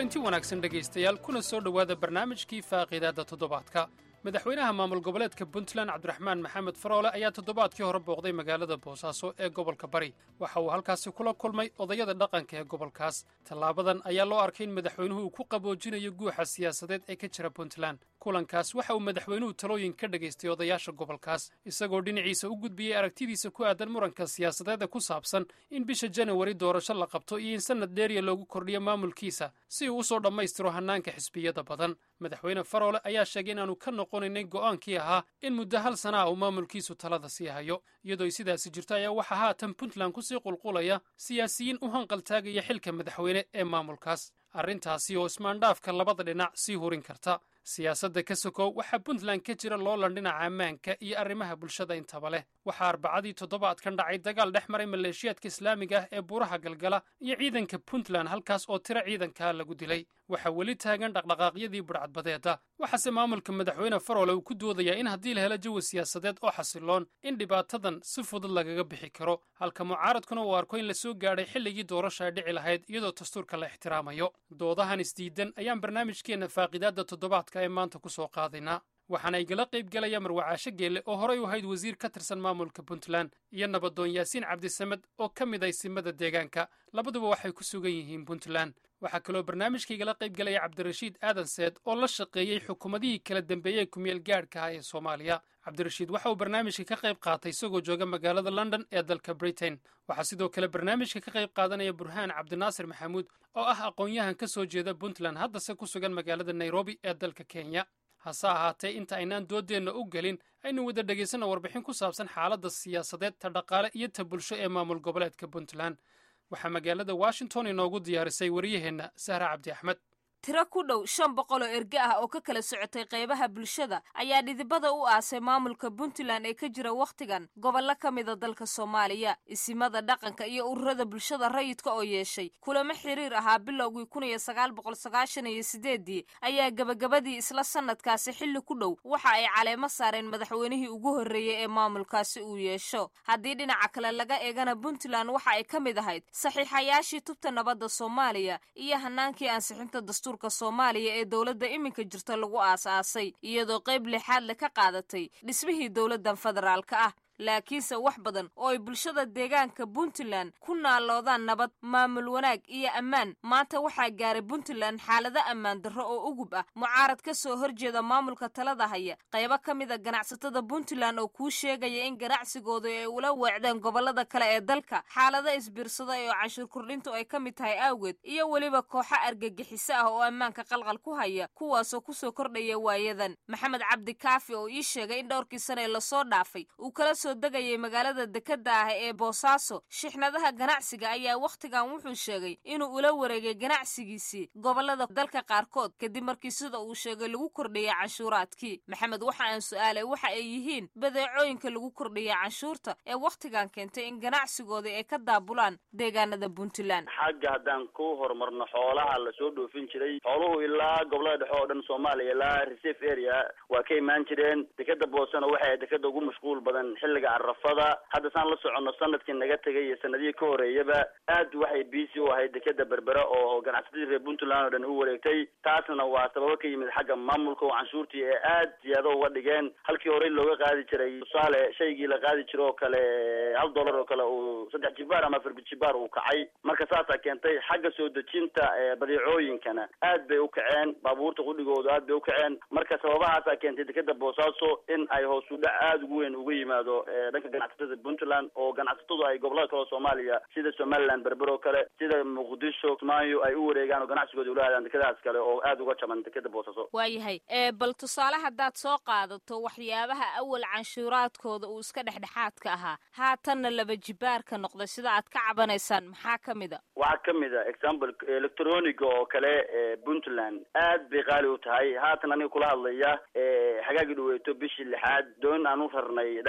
kulanti wanaagsan dhegaystayaal kuna soo dhowaada barnaamijkii faaqiidaadda toddobaadka madaxweynaha maamul goboleedka puntland cabdiraxmaan maxamed faroole ayaa toddobaadkii hore booqday magaalada boosaaso ee gobolka bari waxa uu halkaasi kula kulmay odayada dhaqanka ee gobolkaas tallaabadan ayaa loo arkay in madaxweynuhu uu ku qaboojinayo guuxa siyaasadeed ee ka jira puntland kulankaas waxa uu madaxweynuhu talooyin ka dhagaystay odayaasha gobolkaas isagoo dhinaciisa u gudbiyey aragtidiisa ku aadan muranka siyaasadeeda ku saabsan in bisha janawari doorasho la qabto iyo in sannad dheeriya loogu kordhiyo maamulkiisa si uu u soo dhammaystiro hannaanka xisbiyada badan madaxweyne faroole ayaa sheegay inaanu ka noqonaynay go'aankii ahaa in muddo hal sana ah uu maamulkiisu talada sii hayo iyadoo sidaasi jirto ayaa waxaa haatan puntland kusii qulqulaya siyaasiyiin u hanqaltaagaya xilka madaxweyne ee maamulkaas arrintaasi oo ismaandhaafka labada dhinac sii hurin karta siyaasadda ka sokow waxaa puntland ka jira loolan dhinaca ammaanka iyo arrimaha bulshada intaba leh waxaa arbacadii toddobaadkan dhacay dagaal dhex maray maleeshiyaadka islaamiga ah ee buuraha galgala iyo ciidanka puntland halkaas oo tiro ciidankaa lagu dilay waxaa weli taagan dhaqdhaqaaqyadii budhcadbadeeda waxaase maamulka madaxweyne faroole uu ku doodayaa in haddii la helo jawi siyaasadeed oo xasiloon in dhibaatadan si fudud lagaga bixi karo halka mucaaradkuna uu arko in la soo gaadhay xilligii doorasha ay dhici lahayd iyadoo dastuurka la ixtiraamayo doodahan isdiidan ayaan barnaamijkeenna faaqiidaadda toddobaadka ee maanta ku soo qaadaynaa waxaana igala qayb gelaya marwacaasho geelle oo horay u ahayd wasiir ka tirsan maamulka puntland iyo nabadoon yaasiin cabdisamed oo ka mid ay simada deegaanka labaduba waxay ku sugan yihiin puntland waxaa kaloo barnaamijka igala qayb gelaya cabdirashiid aadan seed oo la shaqeeyey xukuumadihii kala dambeeyey kumeel gaadhka ah ee soomaaliya cabdirashiid waxa uu barnaamijka ka qayb qaatay isagoo jooga magaalada london ee dalka britain waxaa sidoo kale barnaamijka ka qayb qaadanaya burhaan cabdinaasir maxamuud oo ah aqoon-yahan ka soo jeeda puntland haddase ku sugan magaalada nairobi ee dalka kenya hase ahaatee inta aynaan dooddeenna u gelin aynu wada dhegaysanna warbixin ku saabsan xaaladda siyaasadeed ta dhaqaale iyo ta bulsho ee maamul goboleedka puntland waxaa magaalada washington inoogu diyaarisay waryaheenna sahra cabdi axmed tiro ku dhow shan boqol oo erge ah oo ka kala socotay qaybaha bulshada ayaa dhidibada u aasay maamulka puntland ee ka jira wakhtigan gobollo ka mida dalka soomaaliya isimada dhaqanka iyo ururada bulshada rayidka oo yeeshay kulamo xiriir ahaa bilowgii kun iyo sagaal boqol sagaashan iyo sideeddii ayaa gebagabadii isla sannadkaasi xilli ku dhow waxa ay caleemo saareen madaxweynihii ugu horreeyey ee maamulkaasi uu yeesho haddii dhinaca kale laga eegana puntland waxa ay ka mid ahayd saxiixayaashii tubta nabadda soomaaliya iyo hanaankii ansixinta dastuur soomaaliya ee dowladda iminka jirta lagu aas-aasay iyadoo qayb lixaad le ka qaadatay dhismihii dowladdan federaalka ah laakiinse wax badan oo ay bulshada deegaanka puntland ku naaloodaan nabad maamul wanaag iyo ammaan maanta waxaa gaaray puntland xaalado ammaan darro oo ugub ah mucaarad ka soo horjeeda maamulka talada haya qaybo ka mid a ganacsatada puntland oo kuu sheegaya in ganacsigooda ay ula weecdeen gobollada kale ee dalka xaalado isbiirsada oo canshuur kordhintu ay ka mid tahay awgeed iyo weliba kooxo argagixiso ah oo ammaanka qalqal ku haya kuwaasoo kusoo kordhaya waayadan maxamed cabdi kaafi oo ii sheegay in dhowrkii sane lasoo dhaafay uu kala soo degayay magaalada dekadda ah ee boosaaso shixnadaha ganacsiga ayaa wakhtigan wuxuu sheegay inuu ula wareegay ganacsigiisii gobollada dalka qaarkood kadib markii sida uu sheegay lagu kordhiyay canshuuraadkii maxamed waxa aan su-aalay waxa ay yihiin badeecooyinka lagu kordhiyay canshuurta ee wakhtigan keentay in ganacsigooda ay ka daabulaan deegaanada puntland xagga haddaan ku horumarno xoolaha lasoo dhoofin jiray xooluhu ilaa gobollada dhexe oo dhan soomaaliya ilaa reserve area waa ka imaan jireen dekeda boosana waxay dekeda ugu mashquul badan xilliga arafada hadda saan la soconno sanadkii naga tegay iyo sanadihii ka horeeyaba aad waxay biisi u ahayd dekeda berbera oo ganacsatadii reer puntland oo dhan u wareegtay taasna waa sababo ka yimid xagga maamulka oo canshuurtii ee aad ziyaado uga dhigeen halkii horey looga qaadi jiray tusaale shaygii la qaadi jiro oo kale hal dollar oo kale uu saddex jibaar ama afar jibaar uu kacay marka saasaa keentay xagga soo dejinta badeecooyinkana aad bay u kaceen baabuurta qudhigoodu aad bay u kaceen marka sababahaasaa keentay dekeda boosaaso in ay hoos u dhac aada ugu weyn uga yimaado dhanka ganacsatada puntland oo ganacsatadu ay gobolada kale oo soomaaliya sida somaliland berber oo kale sida muqdisho kismaayo ay u wareegaan oo ganacsigooda ula aadaan dekadahaas kale oo aada uga jaban dekeda boosaaso waayahay bal tusaale haddaad soo qaadato waxyaabaha awal canshuuraadkooda uu iska dhexdhexaadka ahaa haatanna laba jibaarka noqday sida aad ka cabanaysaan maxaa ka mid a waxaa ka mid a example electroniga oo kale puntland aad bay qaali u tahay haatan aniga kula hadlaya hagaagii dhaweeto bishii lixaad doon aan u rarnay dhanka muqdisho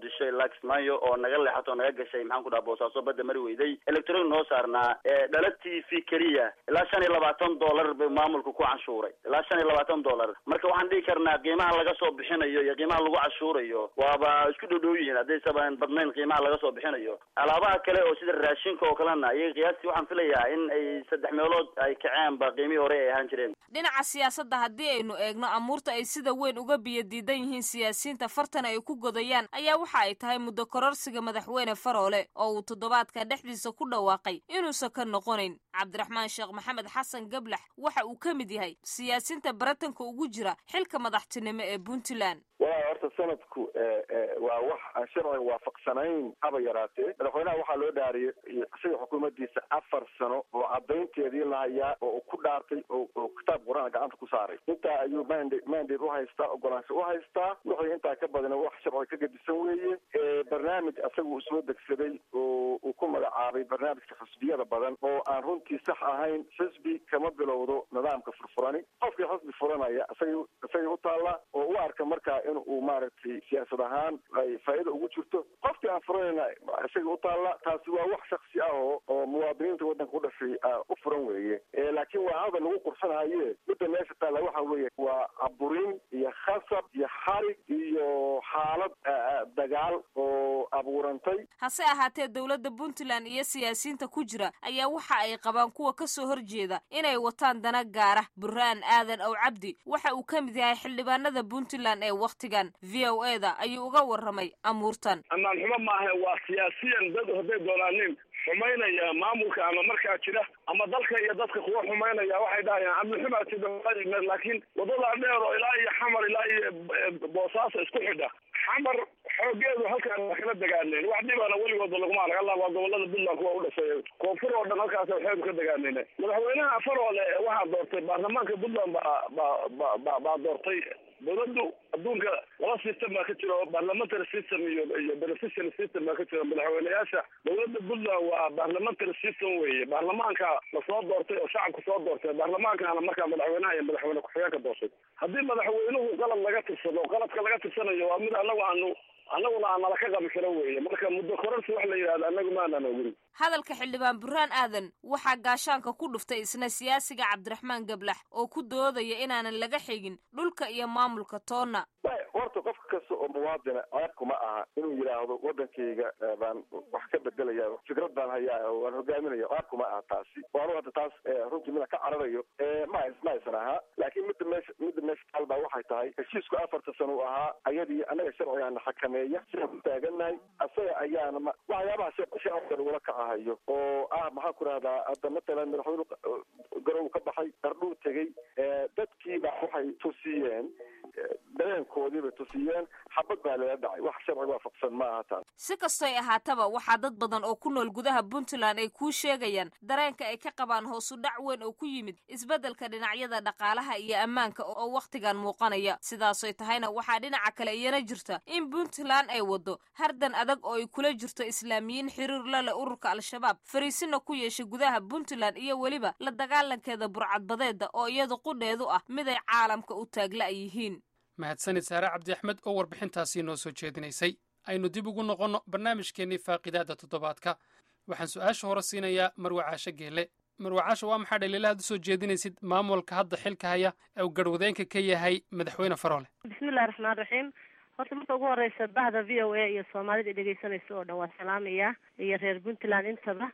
muqdisho ilaa kismaayo oo naga leexato oo naga gashay maxaan ku dhaha boosaaso badda mari weyday electronic noo saarnaa dhala t v keliya ilaa shan iyo labaatan dollar bay maamulka ku canshuuray ilaa shan iyo labaatan dollar marka waxaan dhihi karnaa qiimaha laga soo bixinayo iyo qiimaha lagu canshuurayo waaba isku dhodhow yihiin haddaysaban badnayn qiimaha laga soo bixinayo alaabaha kale oo sida raashinka oo kalena iyaga qiyaastii waxaan filayaa in ay saddex meelood ay kaceen ba qiimihii hore ay ahaan jireen dhinaca siyaasadda haddii aynu eegno amuurta ay sida weyn uga biyo diidan yihiin siyaasiyiinta fartan ay ku godayaan ayaa waxa ay tahay muddo kororsiga madaxweyne faroole oo uu toddobaadka dhexdiisa ku dhawaaqay inuusan ka noqonayn cabdiraxmaan sheekh maxamed xasan gablax waxa uu ka mid yahay siyaasiyiinta baratanka ugu jira xilka madaxtinimo ee puntland walaa horta sanadku waa wax aan sharciga waafaqsanayn haba yaraatee madaxweynaha waxaa loo dhaariyay isaga xukuumaddiisa afar sano oo cadaynteedii la hayaa oo ku dhaartay oo kitaab qur-aan gacanta ku saaray intaa ayuu manda mandate uhaystaa ogolaansho uhaystaa wixii intaa ka badana wax sharciga ka gedisan weeye barnaamij asaga uu soo degsaday oo uu ku magacaabay barnaamijka xisbiyada badan oo aan runtii sax ahayn xisbi kama bilowdo nidaamka furfurani qofkii xisbi furanaya isaga isagay u taallaa oo u arka markaa in uu maaragtay siyaasad ahaan ay faa'iida ugu jirto qofkii aan furanayna isaga u taalla taasi waa wax shaksi ah oo oo muwaadiniinta waddanka u dhashay u furan weeye laakiin waa hadal lagu qursanahaye midda meesha taalla waxa weeye waa aburin iyo khasab iyo xarig iyo xaalad dagaal oo abuurantay hase ahaatee dowladda puntland iyo siyaasiyiinta ku jira ayaa waxa ay qabaan kuwa ka soo horjeeda inay wataan dana gaara burhaan aadan ow cabdi waxa uu ka mid yahay xildhibaanada puntland ee wakhtigan v o e da ayuu uga warramay amuurtan ammaan xumo maaha waa siyaasiyan dad hadday doonaanin xumaynaya maamulka ama markaa jira ama dalka iyo dadka kuwa xumaynaya waxay dhahayaan amnixumaatida laakiin wadada dheer oo ilaa iyo xamar ilaa iyo boosaaso isku xidha xamar xoogeedu halkaan waa kala dagaaneen wax dhibana weligooda laguma arag alla waa gobolada puntland kuwa u dhashay koonfur oo dhan halkaas waxeedu ka dagaaneen madaxweynaha faroole waxaa doortay baarlamaanka puntland baa ba ba ba baa doortay dawladdu adduunka laba system baa ka jira oo parliamentary system iyo iyo beneficial system baa ka jira madaxweyneyaasha dawladda puntland waa parliamentary system weeye baarlamaanka lasoo doortay oo shacabka soo doortay baarlamaankana markaa madaxweynaha iyo madaxweyne ku-xigeenka doortay haddii madaxweynuhu qalad laga tirsado qaladka laga tirsanayo waa mid anagu aanu annaguna aan nala ka qabi karo weeye marka muddo kororsi wax la yidhahdo annagu maanaan ogin hadalka xildhibaan burhaan aadan waxaa gaashaanka ku dhuftay isna siyaasiga cabdiraxmaan gablax oo ku doodaya inaanan laga xigin dhulka iyo maamulka toonna horta qof kasta oo muwaadina ceebkuma aha inuu yidhaahdo waddankayga baan wax ka bedelaya fikrad baan hayaa oo waan hogaaminaya ceebkuma aha taasi oo anugu hadda taas runtii mida ka cararayo ma ma aysan ahaa laakiin midda meesha midda meesha taal baa waxay tahay heshiisku afarta sano uu ahaa ayadii annaga sharcigaana xakameeya sidaan ku taagannahay asaga ayaana ma waxyaabaha shacabka lagula kacahayo oo ah maxaan ku rahdaa hadda matalan madaxweyne garow ka baxay dardhuu tegey dadkii baa waxay tusiyeen dareenkoodii bay tusiyeen xabad baa lala dhacay wax sharci waafaqsan ma aha taas si kastoy ahaataba waxaa dad badan oo ku nool gudaha puntland ay kuu sheegayaan dareenka ay ka qabaan hoosu dhac weyn oo ku yimid isbeddelka dhinacyada dhaqaalaha iyo ammaanka oo wakhtigan muuqanaya sidaasoy tahayna waxaa dhinaca kale iyana jirta in puntland ay waddo hardan adag oo ay kula jirto islaamiyiin xiriir la leh ururka al-shabaab fariisina ku yeeshay gudaha puntland iyo weliba la dagaalankeeda burcadbadeeda oo iyadu qudheedu ah miday caalamka u taagla yihiin mahadsanid saare cabdi axmed oo warbixintaasii noo soo jeedinaysay aynu dib ugu noqonno barnaamijkeennii faaqidaada toddobaadka waxaan su-aasha hore siinayaa marwacaasho geele marwacaasho waa maxaa dhaliilahaad u soo jeedinaysid maamulka hadda xilka haya ee uu garwadeenka ka yahay madaxweyne faroole bismillahi raxmaan raxiim horta marka ugu horeysa bahda v o a iyo soomaalida i dhegeysanaysa oo dhan waa salaamaya iyo reer puntland intaba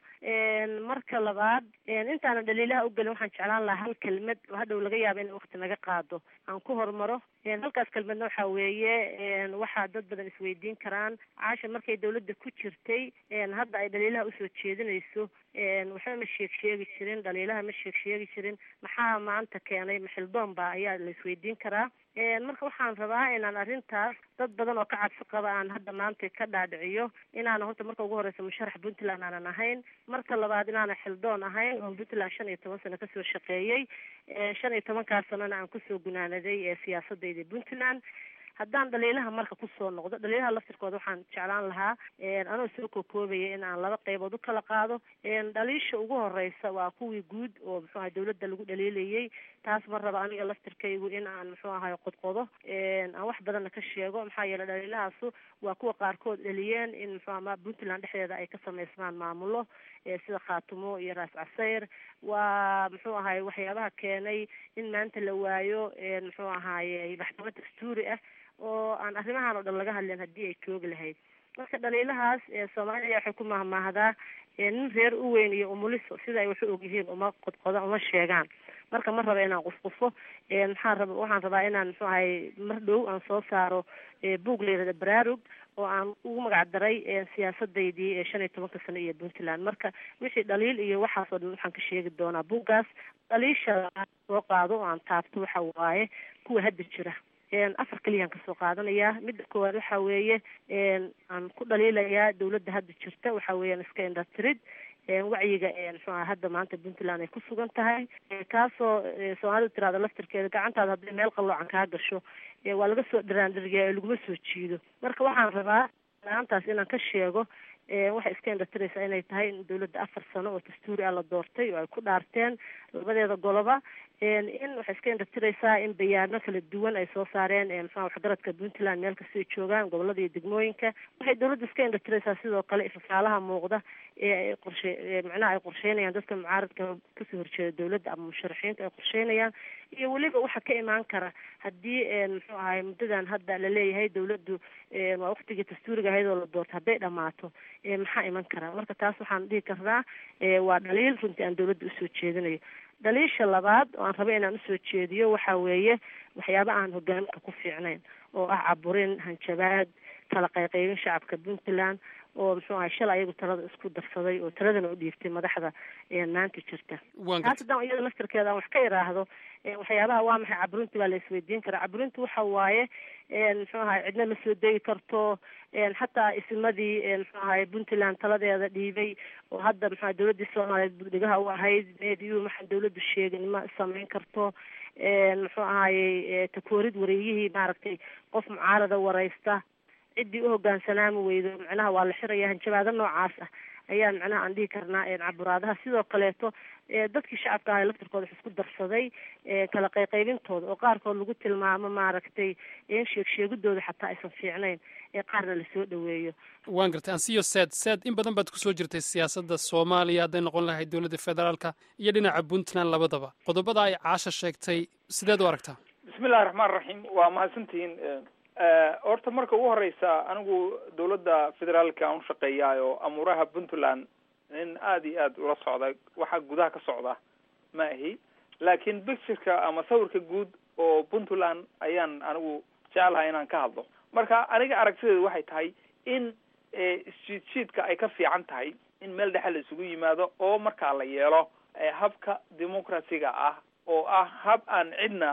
marka labaad intaanan dhaliilaha u gelin waxaan jeclaan lahaa hal kelmad oo hadhow laga yaaba in wakti naga qaado aan ku hormaro halkaas kelmadna waxa weeye waxaa dad badan isweydiin karaan caasha markay dawladda ku jirtay hadda ay dhaliilaha usoo jeedinayso waxba ma sheeg sheegi jirin dhaliilaha ma sheeg sheegi jirin maxaa maanta keenay maxildoon ba ayaa la isweydiin karaa marka waxaan rabaa inaan arrintaas dad badan oo ka cabsi qaba aan hadda maanta ka dhaadhiciyo inaana horta marka ugu horeysa musharax puntland aanan ahayn marka labaad inaana xildoon ahayn oo puntland shan iyo toban sano kasoo shaqeeyey shan iyo tobankaas sanona aan kusoo gunaanaday siyaasadayda puntland haddaan dhaliilaha marka kusoo noqdo dhaliilaha laftirkooda waxaan jeclaan lahaa anoo soo kokoobaya in aan laba qaybood u kala qaado dhaliisha ugu horeysa waa kuwii guud oo muxuu ahay dawladda lagu dhaliilayay taas ma raba aniga laftirkaygu in aan muxuu ahay qodqodo aan wax badanna ka sheego maxaa yeeley dhaliilahaasu waa kuwa qaarkood dhaliyeen in muxuu ama puntland dhexdeeda ay ka samaysmaan maamulo sida khaatumo iyo raas casayr waa muxuu ahay waxyaabaha keenay in maanta la waayo muxuu ahaaye maxkamad dastuuri ah oo aan arrimahan oo dhan laga hadleen haddii ay joogi lahayd marka dhaliilahaas soomaaliya waxay ku mahmaahdaa nin reer u weyn iyo umuliso sida ay wax u ogyihiin uma qodqoda uma sheegaan marka ma raba inaan qusqufo maxaa raba waxaan rabaa inaan muxuu ahay mar dhow aan soo saaro buug la yirahda baraarug oo aan ugu magac daray siyaasadaydii shan iyo tobanka sano iyo puntland marka wixii dhaliil iyo waxaasoo dhan waxaan ka sheegi doonaa buuggaas dhaliisha soo qaado oo aan taabto waxa waaye kuwa hadda jira afar keliyaan kasoo qaadanayaa midda koowaad waxa weeye aan ku dhaliilayaa dawladda hadda jirta waxa weeyaan iska indhatirid wacyiga muxuu aha hadda maanta puntland ay ku sugan tahay kaasoo soomaalidu tirahda laftirkeeda gacantaada hadday meel qalloocan kaa gasho waa laga soo dharaandhiriyaa ee laguma soo jiido marka waxaan rabaa la-aantaas inaan ka sheego waxay iska indhatiraysaa inay tahay in dawladda afar sano oo dastuuri ah la doortay oo ay ku dhaarteen labadeeda goloba in waxay iska indhatiraysaa in bayaano kala duwan ay soo saareen muxua waxgaradka puntland meel kasta ay joogaan gobolada iyo degmooyinka waxay dawladda iska indhatiraysaa sidoo kale ifafaalaha muuqda ee ay qorshe macnaha ay qorsheynayaan dadka mucaaradka kasoo horjeeda dawladda ama musharaxiinta ay qorsheynayaan iyo weliba waxa ka imaan kara haddii muxuu ahay muddadan hadda laleeyahay dawladdu waa waktigii dastuuriga ahayd oo la doorto hadday dhamaato maxaa iman kara marka taas waxaan dhihi karnaa waa dhaliil runtii aan dawladda usoo jeedinayo dhaliisha labaad oo aan raba inaan usoo jeediyo waxa weeye waxyaaba aan hogaaminka ku fiicnayn oo ah caburin hanjabaad kala qayqaybin shacabka puntland oo muxuu ahay shalay ayagu talada isku darsaday oo taladana u dhiibtay madaxda maanta jirta taas haddaan iyada laftirkeeda aan wax ka iraahdo waxyaabaha waa maxay caburinta waa la isweydiin karaa caburinta waxa waaye muxuu ahay cidna ma soo degi karto xataa isimadii muxuu ahay puntland taladeeda dhiibay oo hadda muxua dawladdii soomaaliyeed budhigaha u ahayd mediyu maxaan dawladdu sheegin ma samayn karto muxuu ahayey takoorid wareeyihii maaragtay qof mucaarada wareysta ciddii u hogaansanaami weydo macnaha waa la xiraya hanjabaado noocaas ah ayaa macnaha aan dhihi karnaa caburaadaha sidoo kaleeto dadkii shacabka ahay laftirkooda wax isku darsaday kala qayqaybintooda oo qaarkood lagu tilmaamo maaragtay in sheeg sheegidooda xataa aysan fiicnayn ee qaarna lasoo dhaweeyo waan gartay ansiyo saad saad in badan baad kusoo jirtay siyaasadda soomaaliya hadday noqon lahayd dowladda federaalka iyo dhinaca puntland labadaba qodobada ay caasha sheegtay sideed u aragtaa bismillahi raxmaan raxiim waa mahadsantihiin horta marka ugu horeysa anigu dawladda federaalka aan ushaqeeyaayo amuuraha puntland nin aada iyo aada ula socda waxa gudaha ka socda ma ahi laakiin pictureka ama sawirka guud oo puntland ayaan anigu jeclahay inaan ka hadlo marka aniga aragtideedu waxay tahay in isjiid jiidka ay ka fiican tahay in meel dhexe la isugu yimaado oo markaa la yeelo habka democraciga ah oo ah hab aan cidna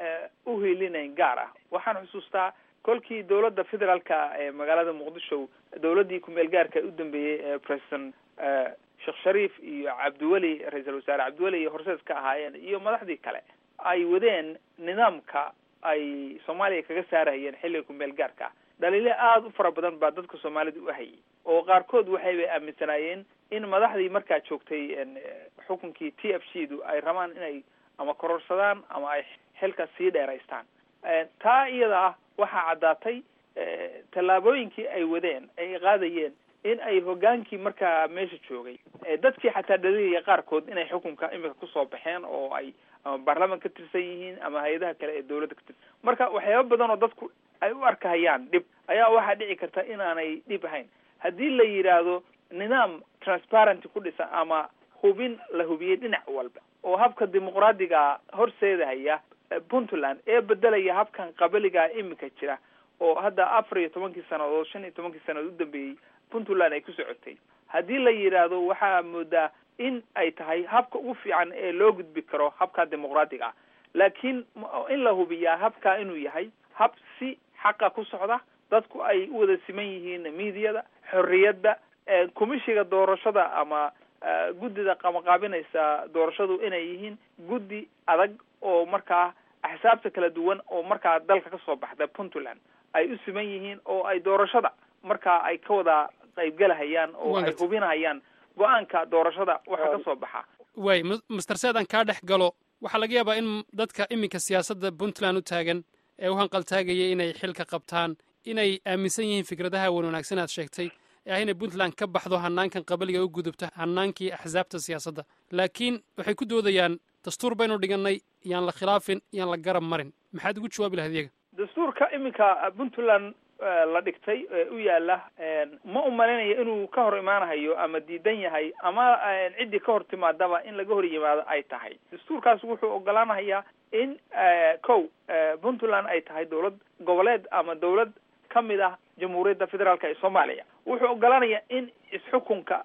u hiilinayn gaar ah waxaan xusuustaa kolkii dawladda federaalka ee magaalada muqdisho dawladdii kumeel gaarka u dambeeyey ee president sheekh shariif iyo cabdiweli ra-iisul wasaare cabdiweli iyo horseed ka ahaayeen iyo madaxdii kale ay wadeen nidaamka ay soomaaliya kaga saarahayeen xilliga kumeel gaarka dhaliilo aada u fara badan baa dadka soomaalida u hayay oo qaarkood waxaybay aaminsanaayeen in madaxdii markaa joogtay xukunkii t f g du ay rabaan inay ama kororsadaan ama ay xilka sii dheeraystaan taa iyada ah waxaa caddaatay tallaabooyinkii ay wadeen ay qaadayeen in ay hogaankii markaa meesha joogay dadkii xataa dhaliilaya qaarkood inay xukunka imika kusoo baxeen oo ay ama baarlaman ka tirsan yihiin ama hay-adaha kale ee dawladda ka tirsan marka waxyaaba badan oo dadku ay u arkahayaan dhib ayaa waxaa dhici karta inaanay dhib ahayn haddii la yidhaahdo nidaam transparency ku dhisan ama hubin la hubiyey dhinac walba oo habka dimuqraadiga horseedahaya puntland ee bedelaya habkan qabaligaa imika jira oo hadda afar iyo tobankii sannadood shan iyo tobankii sannadood u dambeeyey puntland ay ku socotay haddii la yidhaahdo waxaa moodaa in ay tahay habka ugu fiican ee loo gudbi karo habka dimuqraadiga ah laakiin in la hubiyaa habka inuu yahay hab si xaqa ku socda dadku ay u wada siman yihiin miidiyada xorriyadda komishiga doorashada ama guddida qamaqaabinaysa doorashadu inay yihiin guddi adag oo markaa axsaabta kala duwan oo markaa dalka kasoo baxda puntland ay u siman yihiin oo ay doorashada markaa ay ka wada qaybgalahayaan oo Waan ay gartay. hubinahayaan go-aanka doorashada waxa ka soo baxa waay m- master seedan kaa dhex galo waxaa laga yaabaa in dadka iminka siyaasadda puntland u taagan ee u hanqaltaagaya inay xilka qabtaan inay aaminsan yihiin fikradaha wan wanaagsan aad sheegtay ee ah inay puntland ka baxdo hanaankan qabaliga u gudubta hanaankii axsaabta siyaasadda laakiin waxay ku doodayaan dastuur baynu dhigannay yaan la khilaafin yaan la garab marin maxaad ugu jawaabi lahayd iyaga dastuurka iminka puntland eh, la dhigtay ee u yaala ma u malaynayo inuu ka hor imaanahayo ama diidan yahay ama eh, ciddii ka hor timaadaba in laga hor yimaado ay tahay dastuurkaas wuxuu ogolaanahayaa in eh, kow eh, puntland ay tahay dowlad goboleed ama dowlad ka mid ah jamhuuriyadda federaalka ee soomaaliya wuxuu ogolaanayaa in isxukunka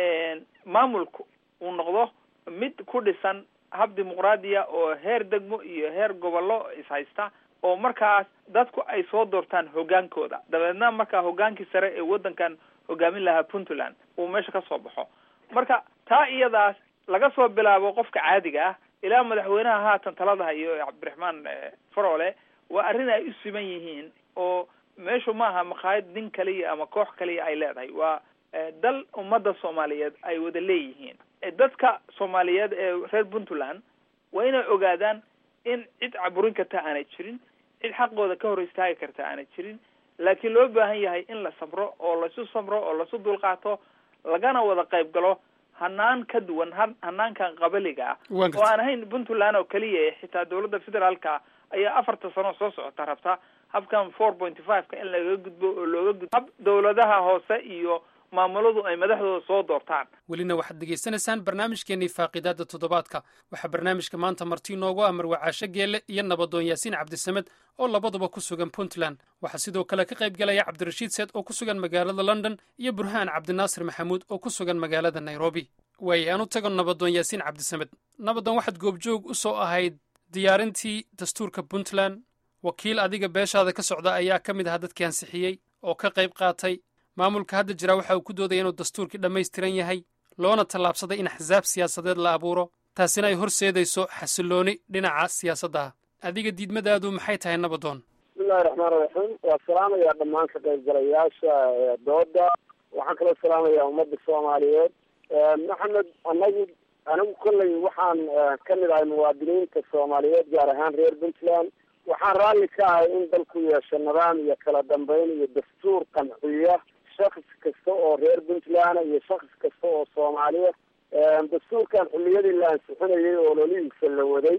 maamulku uu noqdo mid ku dhisan hab dimuqraadiya oo heer degmo iyo heer gobollo ishaysta oo markaas dadku ay soo doortaan hoggaankooda dabeedna markaa hoggaankii sare ee waddankan hogaamin lahaa puntland uu meesha ka soo baxo marka taa iyadaas laga soo bilaabo qofka caadiga ah ilaa madaxweynaha haatan talada hayo ee cabdiraxmaan eh, farole waa arrin ay u siman yihiin oo meeshu maaha makhaayad nin kaliya ama koox kaliya ay leedahay waa eh, dal ummadda soomaaliyeed ay wada leeyihiin Eh, dadka soomaaliyeed ee reer puntland waa inay ogaadaan in cid caburin karta aanay jirin cid xaqooda ka hor istaagi karta aanay jirin laakiin loo baahan yahay in la samro oo laisu samro oo laisu dulqaato lagana wada qayb galo hanaan ka duwan han- hanaankan qabaliga ah Waan oo aan ahayn puntland oo keliya eh, xitaa dowladda federaalka ayaa afarta sano soo socota rabta habkan four point five-ka in lagaga gudbo oo looga gudbo hab dowladaha hoose iyo maamuladu ay madaxdooda soo doortaan welina waxaad degaysanaysaan barnaamijkeennii faaqidaadda toddobaadka waxaa barnaamijka maanta marti inoogu ah marwacaasho geelle iyo nabadoon yaasiin cabdisamed oo labaduba ku sugan puntland waxaa sidoo kale ka qayb galaya cabdirashiid seed oo ku sugan magaalada london iyo burhaan cabdinaasir maxamuud oo ku sugan magaalada nairobi waaye aan u tago nabadoon yaasiin cabdisamed nabadoon waxaad goobjoog u soo ahayd diyaarintii dastuurka puntland wakiil adiga beeshaada ka socda ayaa ka mid ahaa dadkii ansixiyey oo ka qayb qaatay maamulka hadda jira waxa uu ku doodaya inuu dastuurkii dhammaystiran yahay loona tallaabsaday in axsaab siyaasadeed la abuuro taasina ay horseedayso xasilooni dhinaca siyaasadda ah adiga diidmadaadu maxay tahay nabadoon bismillahi raxmaani raxiim waa salaamayaa dhammaan ka qaybgalayaasha ee dooda waxaan kaloo salaamayaa ummadda soomaaliyeed maxamed anagu anigu kolley waxaan ka mid ahay muwaadiniinta soomaaliyeed gaar ahaan reer puntland waxaan raalli ka ahay in dalku yeesho nidaam iyo kala dambeyn iyo dastuur qanciya shakhs kasta oo reer puntland iyo shakhs kasta oo soomaaliya dastuurkan xilliyadii la ansixinayay oo lolihiisa la waday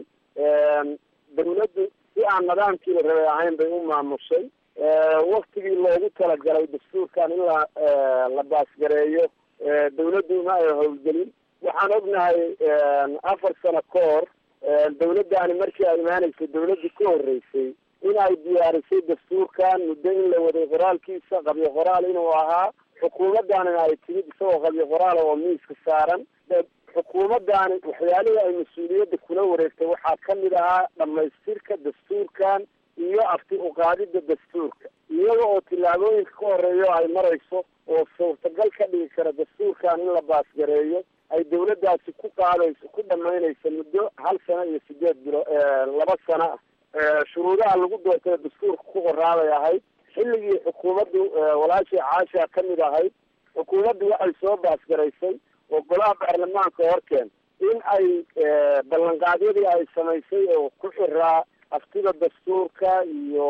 dawladdu si aan nidaamkii la rabay ahayn bay u maamushay waktigii loogu talagalay dastuurkan in la la baasgareeyo dawladdu ma ay howlgelin waxaan ognahay afar sano ka hor dawladdaani markii ay imaanaysay dawladdii ka horreysay in ay diyaarisay dastuurkan muddo in la waday qoraalkiisa qabyo qoraal inuu ahaa xukuumaddaanina ay timid isagoo qabyo qoraala oo miiska saaran xukuumaddaani waxyaalihii ay mas-uuliyadda kula wareegtay waxaa ka mid ahaa dhammaystirka dastuurkan iyo afti uqaadida dastuurka iyada oo tillaabooyinka ka horeeyo ay marayso oo suurtagal ka dhigi kara dastuurkan in la baasgareeyo ay dawladdaasi ku qaadayso ku dhamaynayso muddo hal sano iyo sideed bilo laba sano ah shuruudaha lagu doortay dastuurka ku qoraabay ahayd xilligii xukuumaddu walaashii caasha ka mid ahayd xukuumaddu waxay soo baasgaraysay oo golaha baarlamaanka horkeen in ay ballanqaadyadii ay samaysay oo ku xiraa aftida dastuurka iyo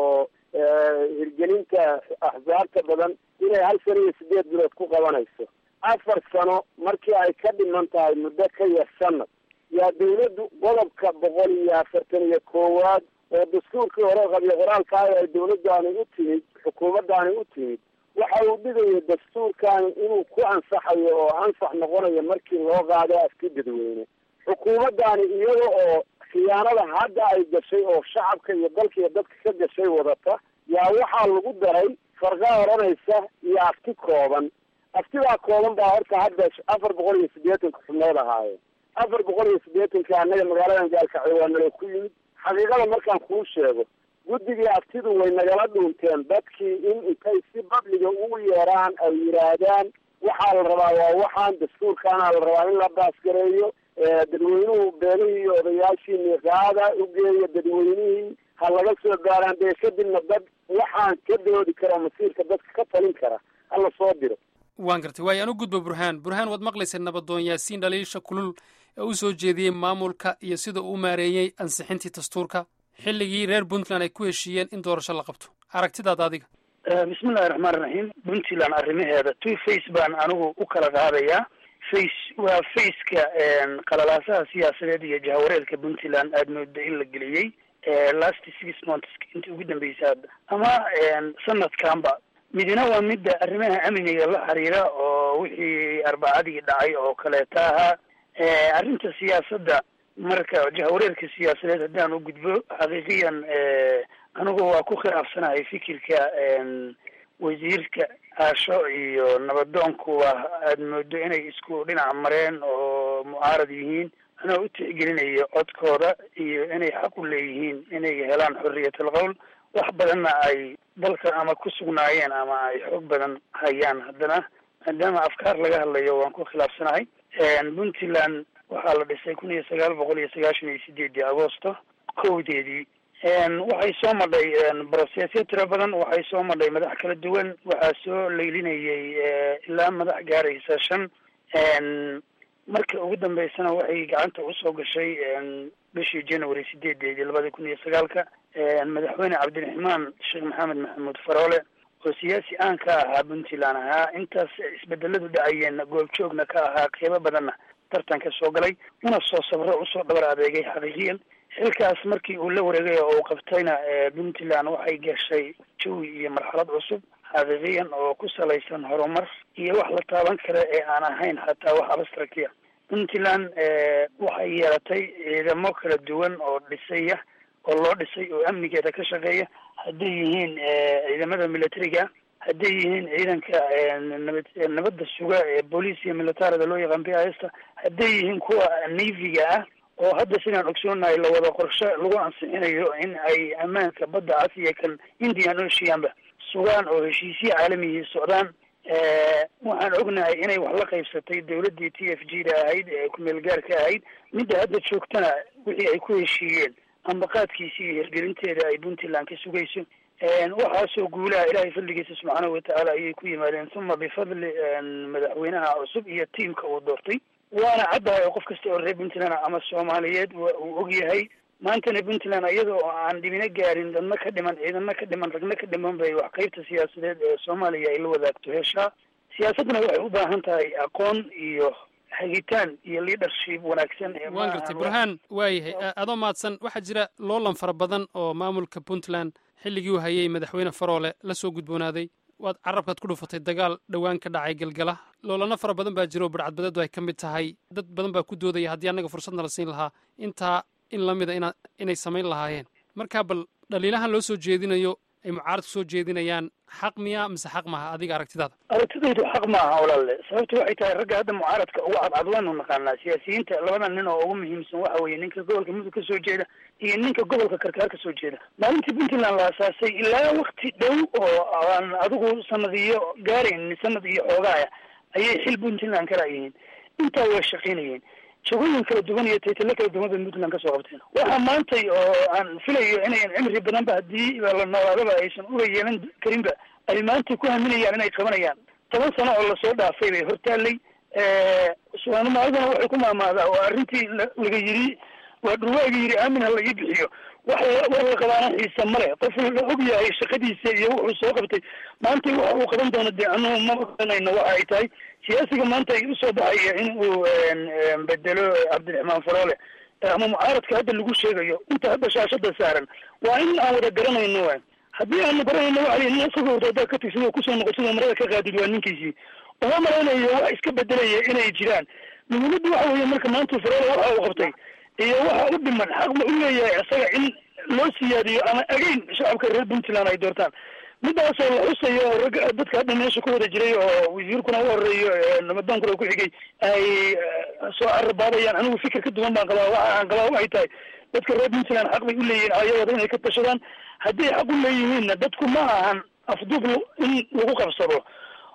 hirgelinta axsaabta badan inay hal sano iyo sideed bilood ku qabanayso afar sano markii ay ka dhiman tahay muddo ka yar sanad yaa dawladdu qodobka boqol iyo afartan iyo koowaad oo dastuurkii hore qabyo qoraalkaayo ay dawladdaani u timid xukuumaddaani u timid waxa uu dhigaya dastuurkani inuu ku ansaxayo oo ansax noqonayo markii loo qaado afti dadweyne xukuumaddaani iyada oo khiyaanada hadda ay gashay oo shacabka iyo dalka iyo dadka ka gashay wadata yaa waxaa lagu daray farqa odhanaysa iyo afti kooban aftidaa kooban baa horta hadda afar boqol iyo siddeetanka xubnood ahaayeen afar boqol iyo siddeetanka annaga magaaladan gaalkacyo waa nala ku yimid xaqiiqada markaan kuu sheego guddigii aftidu way nagala dhuunteen dadkii in intay si badliga ugu yeeraan ay yidhaahdaan waxaa la rabaa waa waxaan dastuurkaana la rabaa in la baasgareeyo dadweynuhu beelihii iyo odayaashii miiqaada ugeeya dadweynihii ha laga soo gaaraan dee kadibna dad waxaan ka doodi karo masiirka dadka ka talin kara hala soo diro waan gartay waayo anu gudba burhaan burhaan waad maqlaysa nabadoon yaasiin dhaliisha kulul ee u soo jeediyey maamulka iyo sida uu maareeyey ansixintii dastuurka xilligii reer puntland ay ku heshiiyeen in doorasho la qabto aragtidaada adiga bismillahi raxmaan raxiim puntland arrimaheeda two face baan anigu u kala qaadayaa face waa faceka qalalaasaha siyaasadeed iyo jahawareerka puntland aada mooda in la geliyey last six months intii ugu dambeysay hadda ama sanadkanba midina waa midda arrimaha amniga la xiriira oo wixii arbacadii dhacay oo kaleeta ahaa arrinta siyaasadda marka jahawareerka siyaasadeed haddaan u gudbo xaqiiqiyan anigu waa ku khilaafsanahay fikirka wasiirka aasho iyo nabadoonku waa aada moodo inay isku dhinac mareen oo mucaarad yihiin anoo u tixgelinayo codkooda iyo inay xaq u leeyihiin inay helaan xorriyatal qowl wax badanna ay dalka ama ku sugnaayeen ama ay xoog badan hayaan haddana maadaama afkaar laga hadlayo waan ku khilaafsanahay puntland waxaa la dhisay kun iyo sagaal boqol iyo sagaashan iyo sideedii agosto kowdeedii waxay soo madhay brosesyo tiro badan waxay soo madhay madax kala duwan waxaa soo leylinayay ilaa madax gaaraysa shan marka ugu dambeysana waxay gacanta usoo gashay bishii january sideedeedii labada kun iyo sagaalka madaxweyne cabdiraxmaan sheekh maxamed maxamuud faroole oo siyaasi aan ka ahaa puntland ahaa intaas isbedeladu dhacayeen goobjoogna ka ahaa qeybo badanna tartanka soo galay una soo sabro usoo dhabar adeegay xaqiiqiyan xilkaas markii uu la wareegay oo uu qabtayna puntland waxay gashay jawi iyo marxalad cusub xaqiiqiyan oo ku salaysan horumar iyo wax la taaban kara ee aan ahayn xataa wax abstractia puntland waxay yeelatay ciidamo kala duwan oo dhisaya oo loo dhisay oo amnigeeda ka shaqeeya hadday yihiin ciidamada militariga hadday yihiin ciidanka nabad nabadda suga ee booliis iyo militarida loo yaqaan b i sta hadday yihiin kuwa navyga ah oo hadda sidaan ogsoonahay lawada qorshe lagu ansixinayo in ay ammaanka badda cas iyo kan indian oceanba sugaan oo heshiisyo caalamihii socdaan waxaan ognahay inay wax la qaybsatay dawladdii t f g da ahayd ee kumeel gaarka ahayd midda hadda joogtana wixii ay ku heshiiyeen ambaqaadkiisi iyo hirgelinteeda ay puntland ka sugayso waxaasoo guulaha ilaahay fadligiisa subxaanahu watacaala ayay ku yimaadeen uma bifadli madaxweynaha cusub iyo tiamka uu doortay waana caddahay oo qof kasta oo reer puntland ama soomaaliyeed uu og yahay maantana puntland iyada oo aan dhibino gaarin dadna ka dhiman ciidana ka dhiman ragna ka dhiman bay wax qeybta siyaasadeed ee soomaaliya ay la wadaagto heshaa siyaasadduna waxay u baahan tahay aqoon iyo hagitaan iyo leadership wanaagsan waan gartay burhaan waayahay adoo mahadsan waxaa jira loolan fara badan oo maamulka puntland xilligii uu hayay madaxweyne faroole la soo gudboonaaday waad carabkaad ku dhufatay dagaal dhowaan ka dhacay galgala loolano fara badan baa jira oo badhcadbadeedu ay ka mid tahay dad badan baa ku doodaya haddii annaga fursadna la siin lahaa intaa in la mida ina inay samayn lahaayeen marka bal dhaliilahan loo soo jeedinayo ay mucaaradku soo jeedinayaan xaq miya mise xaq maaha adiga aragtidaada aragtidaydu xaq maaha walaale sababtu waxay tahay ragga hadda mucaaradka ugu cadcad waanu naqaanaa siyaasiyiinta labada nin oo ugu muhiimsan waxa weeye ninka gobolka mudug ka soo jeeda iyo ninka gobolka karkaar ka soo jeeda maalintii puntland la asaasay ilaa wakti dhow oo aan adigu sanadiyo gaarayn sanad iyo xoogaaya ayay xil puntland ka raayihiin intaa way shaqaynayeen jagooyin kala duwan iyo taytalo kala duwan bay puntland kasoo qabteen waxaa maantay oo aan filayo inayan cimri badanba haddii la noolaadaba aysan uga yeelan karinba ay maanta ku haminayaan inay qabanayaan toban sano oo lasoo dhaafay bay hortaallay soomaalidana waxay ku maamaadaa oo arrintii laga yiri waa dhurwaaga yiri aamin ha laga bixiyo wax war la qabaana xiisa male qof la og yahay shaqadiisa iyo wuxuu soo qabtay maanta waxa uu qaban doono dee anugu ma oganayno waxa ay tahay siyaasiga maanta ay usoo baxaya in uu bedelo cabdiraxmaan faroole ama mucaaradka hadda lagu sheegayo inta hadda shaashada saaran waa in aan wada garanayno wa haddii aanu garanayno waxa lii nin isagoo haddaa ka tigsid oo kusoo noqotid oo marada ka qaadid waa ninkiisii uma malaynayo wax iska bedelaya inay jiraan muhiimadda waxa weeye marka maanta faroole waxa uu qabtay iyo waxa u dhiman xaq ma u leeyahay isaga in loo siyaadiyo ama agayn shacabka reer puntland ay doortaan midaasoo la xusayo oo ragga dadka hadda meesha ku wada jiray oo wasiirkuna u horeeyo namadoonkuna ku xigay ay soo carabaabayaan anigu fikir ka duwan baan qabaa waxa aan qabaa waxay tahay dadka reer puntland xaq bay u leeyihiin ayagooda inay ka tashadaan hadday xaq u leeyihiinna dadku ma ahan afduub in lagu qabsado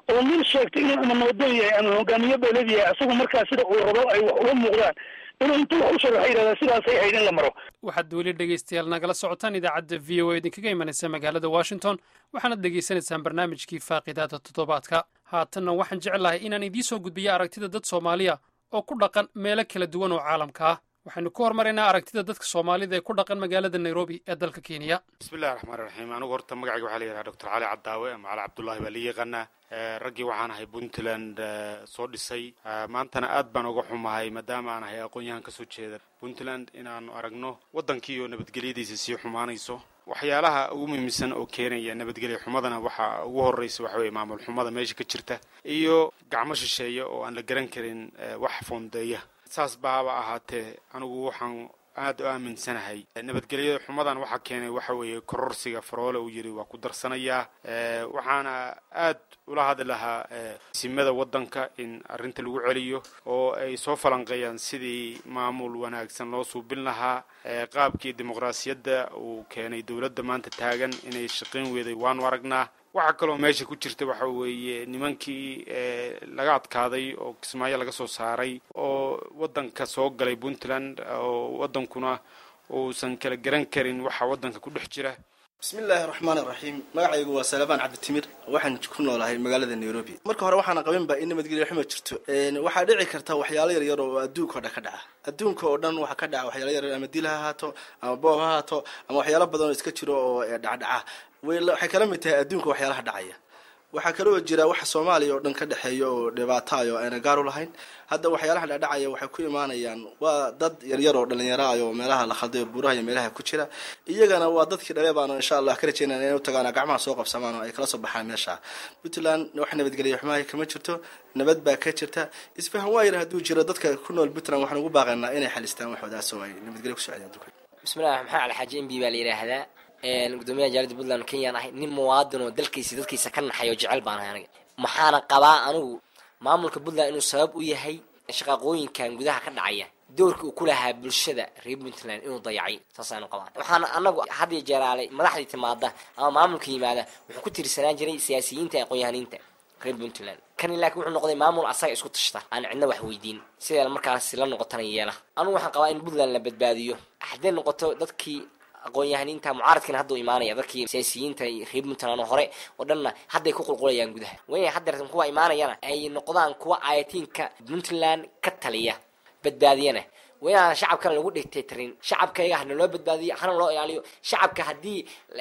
oo nin sheegto inuu ama noodoon yahay ama hogaamiye beeled yahay isagu markaa sida uu rabo ay wax uga muuqdaan inuu intuu wax u sharaxa yidhahdaa sidaasay ahayd in la maro waxaad weli dhegaystayaal nagala socotaan idaacadda v o a idinkaga imanaysa magaalada washington waxaanad dhegaysanaysaan barnaamijkii faaqidaada toddobaadka haatanna waxaan jeclahay inaan idiin soo gudbiyo aragtida dad soomaaliya oo ku dhaqan meelo kala duwan oo caalamka ah waxaynu ku hormaraynaa aragtida dadka soomaalida ee ku dhaqan magaalada nairobi ee dalka kenya bismillahi raxmaan raxiim anigu horta magacayga waxaa la yidhaha doctor cali cadaawe ama cali cabdullaahi baa la yaqaanaa raggii waxaan ahay puntland soo dhisay maantana aad baan uga xumahay maadaama aan ahay aqoon-yahan kasoo jeeda puntland inaanu aragno waddankii oo nabadgelyadiisa sii xumaanayso waxyaalaha ugu muhiimsan oo keenaya nabadgelya xumadana waxaa ugu horreysa waxa weye maamul xumada meesha ka jirta iyo gacmo shisheeya oo aan la garan karin wax foondeeya saas baaba ahaatee anigu waxaan aada u aaminsanahay nabadgelyada xumadan waxaa keenay waxa weeye kororsiga faroole uu yidhi waa ku darsanayaa waxaana aad ula hadli lahaa simada waddanka in arrinta lagu celiyo oo ay soo falanqeeyaan sidii maamul wanaagsan loo suubin lahaa qaabkii dimuqraasiyadda uu keenay dowladda maanta taagan inay shaqayn weeday waanu aragnaa waxaa kaloo meesha ku jirta waxa weeye nimankii laga adkaaday oo kismaayo laga soo saaray oo waddanka soo galay puntland oo waddankuna uusan kala garan karin waxa waddanka ku dhex jira bismillaahi raxmaan iraxiim magacaygu waa salabaan cabditimir waxaan ku noolahay magaalada nairobi marka hore waxaana qabinba in nabadgelya xuma jirto waxaa dhici karta waxyaalo yaryar oo adduunka oo dhan ka dhaca adduunka oo dhan waxaa ka dhaca waxyaalo yaryar ama dil ha ahaato ama boob ha ahaato ama waxyaalo badan oo iska jiro oo dhacdhaca waxay kala mid tahay adduunka waxyaalaha dhacaya waxaa kaloo jira waxa soomaaliya oo dhan ka dhexeeya oo dhibaataayo ayna gaar u lahayn hadda waxyaalaha dhacdhacaya waxay ku imaanayaan waa dad yaryar oo dhalinyaro ah oo meelaha la khalday oo buuraha iyo meelaha ku jira iyagana waa dadkii dhale baanu insha allah ka rajeynana inay u tagaan gacmaha soo qabsamaan oo ay kala soo baxaan meesha puntland wax nabadgelya xumaha kama jirto nabad baa ka jirta isfahan waayar hadduu jiro dadka ku nool puntland waxaan ugu baaqaynaa inay xalistaan waxoodaas oo ay nabadgelya ku socdaan adduunka bismillahi maxamed alxaaji mb baa la yidhaahdaa gudoomiyaha jaalada puntland kenyaan ahay nin muwaadin oo dalkiisa dadkiisa ka naxay oo jecel baan ahay aniga maxaana qabaa anigu maamulka puntland inuu sabab u yahay shaqaaqooyinkan gudaha ka dhacaya doorka uu ku lahaa bulshada reer puntland inuu dayacay saasaanu qabaa waxaana anagu had iyo jeeraalay madaxdii timaada ama maamulka yimaada wuxuu ku tiirsanaan jiray siyaasiyiinta aqoon-yahaniinta reer puntland kani laakiin wuxuu noqday maamul asaga isku tashta aan cidna wax weydiin sidee markaasi la noqotana yeela anigu waxaan qabaa in puntland la badbaadiyo hadday noqoto dadkii aqoon-yahaniinta mucaaradkiina hadduu imaanaya dadkii siyaasiyiinta reer puntland oo hore oo dhanna hadday ku qulqulayaan gudaha waya haddeertan kuwa imaanayana ay noqdaan kuwa ayatiinka puntland ka taliya badbaadiyana waynaan shacabkana lagu dhigtaytarin shacabkayga hana loo badbaadiyo hana loo ilaaliyo shacabka haddii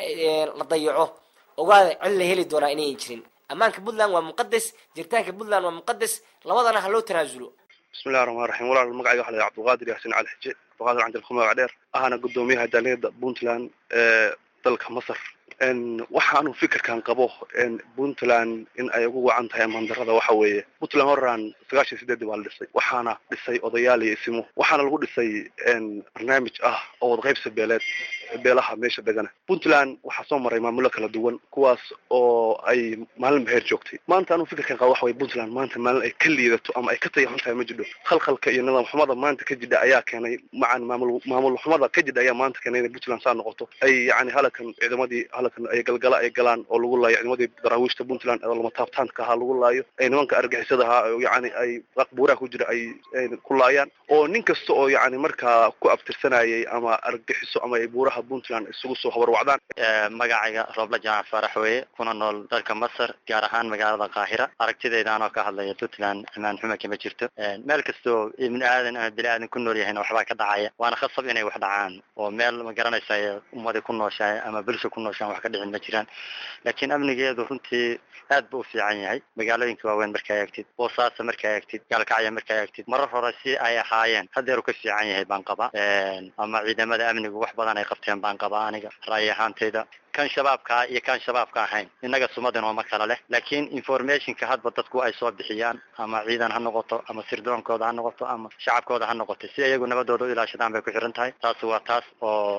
la dayaco ogaada cid la heli doonaa inayn jirin ammaanka puntland waa muqadas jiritaanka puntland waa muqadas labadana ha loo tanaasulo bismillahi raxmaan raxiim walaal magacayga waxa la cabdulqaadir yaasin cali xije abdulqaadir canjilku magac dheer ahana gudoomiyaha jaaliyada puntland ee dalka masar waxaanu fikirkan qabo puntland in ay ugu wacan tahay amandarada waxa weeye puntland horaan sagaashan sideedii baa la dhisay waxaana dhisay odayaal iyo isimo waxaana lagu dhisay barnaamij ah oo wadaqaybsi beeleed beelaha meesha degana puntland waxaa soo maray maamulo kala duwan kuwaas oo ay maalin baheer joogtay maanta anuu fikirkan qaba waxa weye puntland maanta maalin ay ka liidato ama ay ka tayaxun tahay ma jidho khalkhalka iyo nidaam xumada maanta ka jidha ayaa keenay macan maamul maamul xumada ka jidha ayaa maanta keenay inay puntland saa noqoto ay yani halakan ciidamadii halakan ay galgala ay galaan oo lagu laayo ciidamadii daraawiishta puntland oo lama taabtaanka ahaa lagu laayo ay nimanka argixisada ahaa yani ay buuraha ku jira ay ku laayaan oo nin kasta oo yani markaa ku abtirsanayay ama argixiso ama ay buuraha puntland isugu soo habarwacdaan magacayga roobla jaamac faarax weeye kuna nool dalka masar gaar ahaan magaalada qaahira aragtidayda anoo ka hadlaya puntland amaan xuma kama jirto meel kastoo ibni aadan ama bini aadan ku nool yahayna waxbaa ka dhacaya waana khasab inay wax dhacaan oo meel ma garanaysa ummadi ku nooshahay ama bulsha ku nooshaan wax ka dhicin ma jiraan laakiin amnigeedu runtii aad buu u fiican yahay magaalooyinka waaweyn markaa eegtid boosaasa markaa eegtid gaalkacya markaa eegtid marar hore si ay ahaayeen hadeeru ka fiican yahay baan qabaa ama ciidamada amnigu wax badan ay qabteen baan qabaa aniga ra'yi ahaantayda kan shabaabkaa iyo kan shabaabka ahayn innaga sumadin ooma kala leh laakiin informationka hadba dadku ay soo bixiyaan ama ciidan ha noqoto ama sirdoonkooda ha noqoto ama shacabkooda ha noqoto si iyagu nabadooda u ilaashadaan bay ku xiran tahay taasi waa taas oo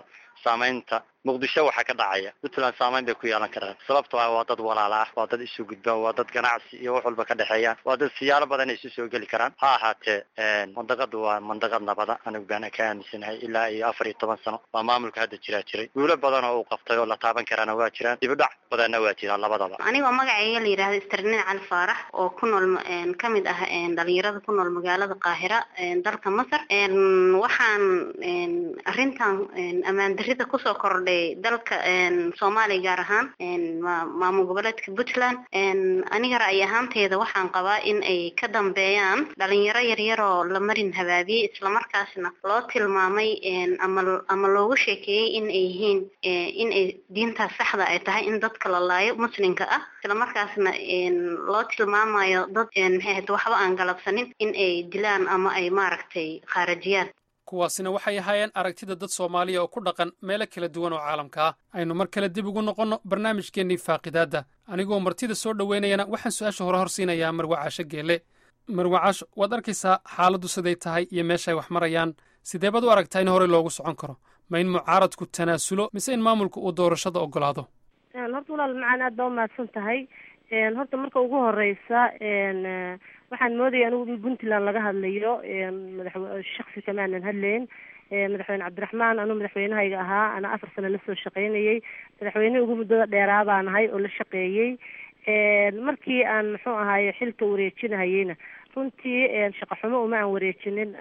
saamaynta muqdisho waxaa ka dhacaya puntland saamayn bay ku yeelan karaan sababto ah waa dad walaala ah waa dad isu gudba waa dad ganacsi iyo wax walba ka dhexeeyaan waa dad siyaalo badan ay isu soo geli karaan ha ahaatee mandaqadu waa mandaqad nabada anigu baana ka aaminsanahay ilaa iyo afar iyo toban sano waa maamulka hadda jiraa jiray guulo badan oo uu qabtay oo la taaban karaana waa jiraan dibudhac badanna waa jiraan labadaba anigoo magacayga la yidhahdo isternin cali faarax oo ku nool ka mid ah dhalinyarada ku nool magaalada qaahira dalka masar waxaan arrintan ammaan darida kusoo kordhay dalka soomaaliya gaar ahaan maamul goboleedka puntland aniga ra'yi ahaanteeda waxaan qabaa in ay ka dambeeyaan dhalinyaro yaryar oo la marin habaabiyey islamarkaasna loo tilmaamay ama ama loogu sheekeeyey in ay yihiin in ay diintaas saxda ay tahay in dadka la laayo muslimka ah islamarkaasna loo tilmaamayo dad maxay ahayd waxba aan galabsanin in ay dilaan ama ay maaragtay khaarajiyaan kuwaasina waxay ahaayeen aragtida dad soomaaliya oo ku dhaqan meelo kala duwan oo caalamka ah aynu mar kale dib ugu noqonno barnaamijkeennii faaqidaadda anigoo martida soo dhoweynayana waxaan su-aasha hore horsiinayaa marwacaasho geelle marwacaash waad arkaysaa xaaladdu siday tahay iyo meeshaay wax marayaan sidee baad u aragtaa in horey loogu socon karo ma in mucaaradku tanaasulo mise in maamulka uu doorashada ogolaado horta walaal macaan aad baa umahadsan tahay horta marka ugu horeysa waxaan moodaya anigu in puntland laga hadlayo madax shaksi kama aanan hadlayn madaxweyne cabdiraxmaan anuu madaxweynehayga ahaa ana afar sano lasoo shaqaynayey madaxweynihii ugu muddada dheeraa baan ahay oo la shaqeeyey markii aan muxuu ahaaye xilka wareejinahayeyna runtii shaqo xumo uma aan wareejinin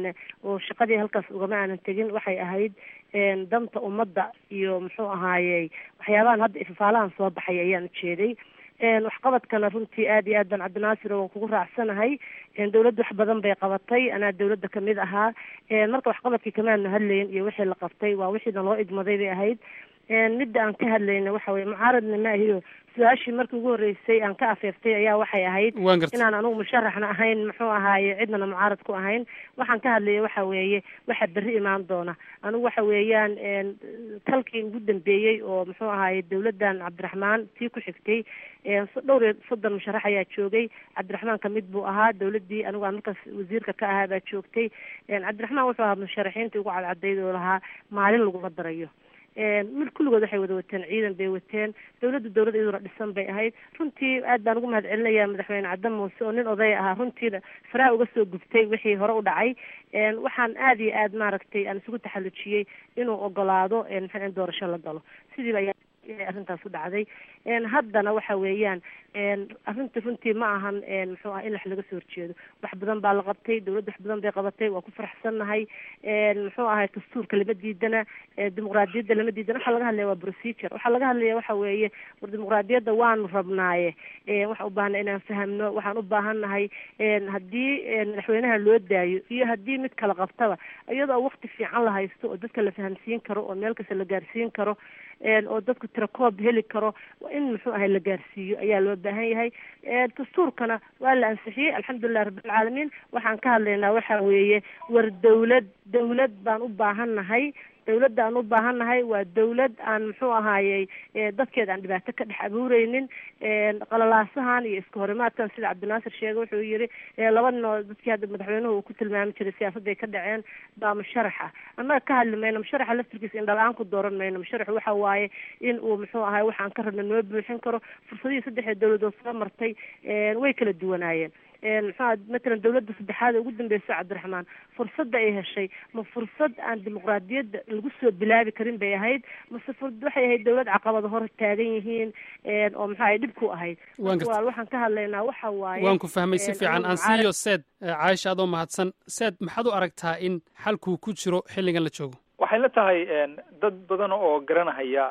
oo shaqadii halkaas ugama aanan tegin waxay ahayd danta ummadda iyo muxuu ahaaye waxyaabahan hadda ifafaalahan soo baxay ayaan ujeeday waxqabadkana runtii aad iyo aad baan cabdinaasir waan kugu raacsanahay dawladda wax badan bay qabatay anaa dawladda kamid ahaa marka waxqabadkii kamaanu hadlayn iyo wixii la qabtay waa wixiina loo igmaday bay ahayd midda aan ka hadlayna waxa weye mucaaradna ma ahiyo su-aashii markii ugu horreysay aan ka afeeftay ayaa waxay ahayd inaan anugu musharaxna ahayn muxuu ahaaye cidnana mucaarad ku ahayn waxaan ka hadlaya waxa weeye waxa berri imaan doona anigu waxa weeyaan talkii ugu dambeeyey oo muxuu ahaaye dawladdan cabdiraxmaan tii ku xigtay dhowr iyo soddon musharax ayaa joogay cabdiraxmaan kamid buu ahaa dawladdii anigu aan markaas wasiirka ka ahaa baa joogtay cabdiraxmaan wuxuu ahaa musharaxiintii ugu cadcadayd oo lahaa maalin laguma darayo mid kulligood waxay wada wateen ciidan bay wateen dawladda dawlad iyaduna dhisan bay ahayd runtii aad baan ugu mahad celinayaa madaxweyne caddan muuse oo nin odaya ahaa runtiina faraha uga soo gubtay wixii hore u dhacay waxaan aad iyo aad maaragtay aan isugu taxallujiyey inuu ogolaado maxaa in doorasho la galo sidiiba ayaa arrintaas u dhacday haddana waxa weeyaan arrinta runtii ma ahan muxuu ah in wax laga soo horjeedo wax badan baa la qabtay dawladda wax badan bay qabatay waa ku faraxsannahay muxuu ahay dastuurka lama diidana dimuqraadiyadda lama diidana waxaa laga hadlaya waa procedure waxaa laga hadlaya waxa weeye war dimuqraadiyadda waanu rabnaaye waxaan u baahana inaan fahamno waxaan u baahannahay haddii madaxweynaha loo daayo iyo haddii mid kala qabtaba iyadoo waqti fiican la haysto oo dadka la fahamsiin karo oo meel kasta la gaarsiin karo oo dadku tirakoob heli karo in muxuu ahay la gaarsiiyo ayaa loo baahan yahay dastuurkana waa la ansixiyey alxamdulilah rabbilcaalamiin waxaan ka hadlaynaa waxa weeye war dawlad dawlad baan u baahannahay dawladda aan u baahannahay waa dawlad aan muxuu ahaayey dadkeeda aan dhibaato ka dhex abuureynin qalalaasahan iyo iska horimaadkan sida cabdinaasir sheegay wuxuu yiri laba nin oo dadkii hadda madaxweynuhu uu ku tilmaami jiray siyaasadday ka dhaceen baa musharaxa annaga ka hadli mayno musharaxa laftirkiisa indhala-aan ku dooran mayno musharaxu waxa waaye in uu muxuu ahaay waxaan ka rabna noo buuxin karo fursadihii saddexda dawladood soo martay way kala duwanaayeen muxua matalan dawladda saddexaad ee ugu dambeysa cabdiraxmaan fursadda ay heshay ma fursad aan dimuqraadiyadda lagu soo bilaabi karin bay ahayd mase waxay ahayd dawlad caqabada hor taagan yihiin oo muxua ay dhib ku ahayd waxaan ka hadlaynaa waxa waaye waan ku fahmay si fiican aan siiyo seed caaisha adoo mahadsan seed maxaad u aragtaa in xalkuu ku jiro xilligan la joogo waxay la tahay dad badan oo garanahaya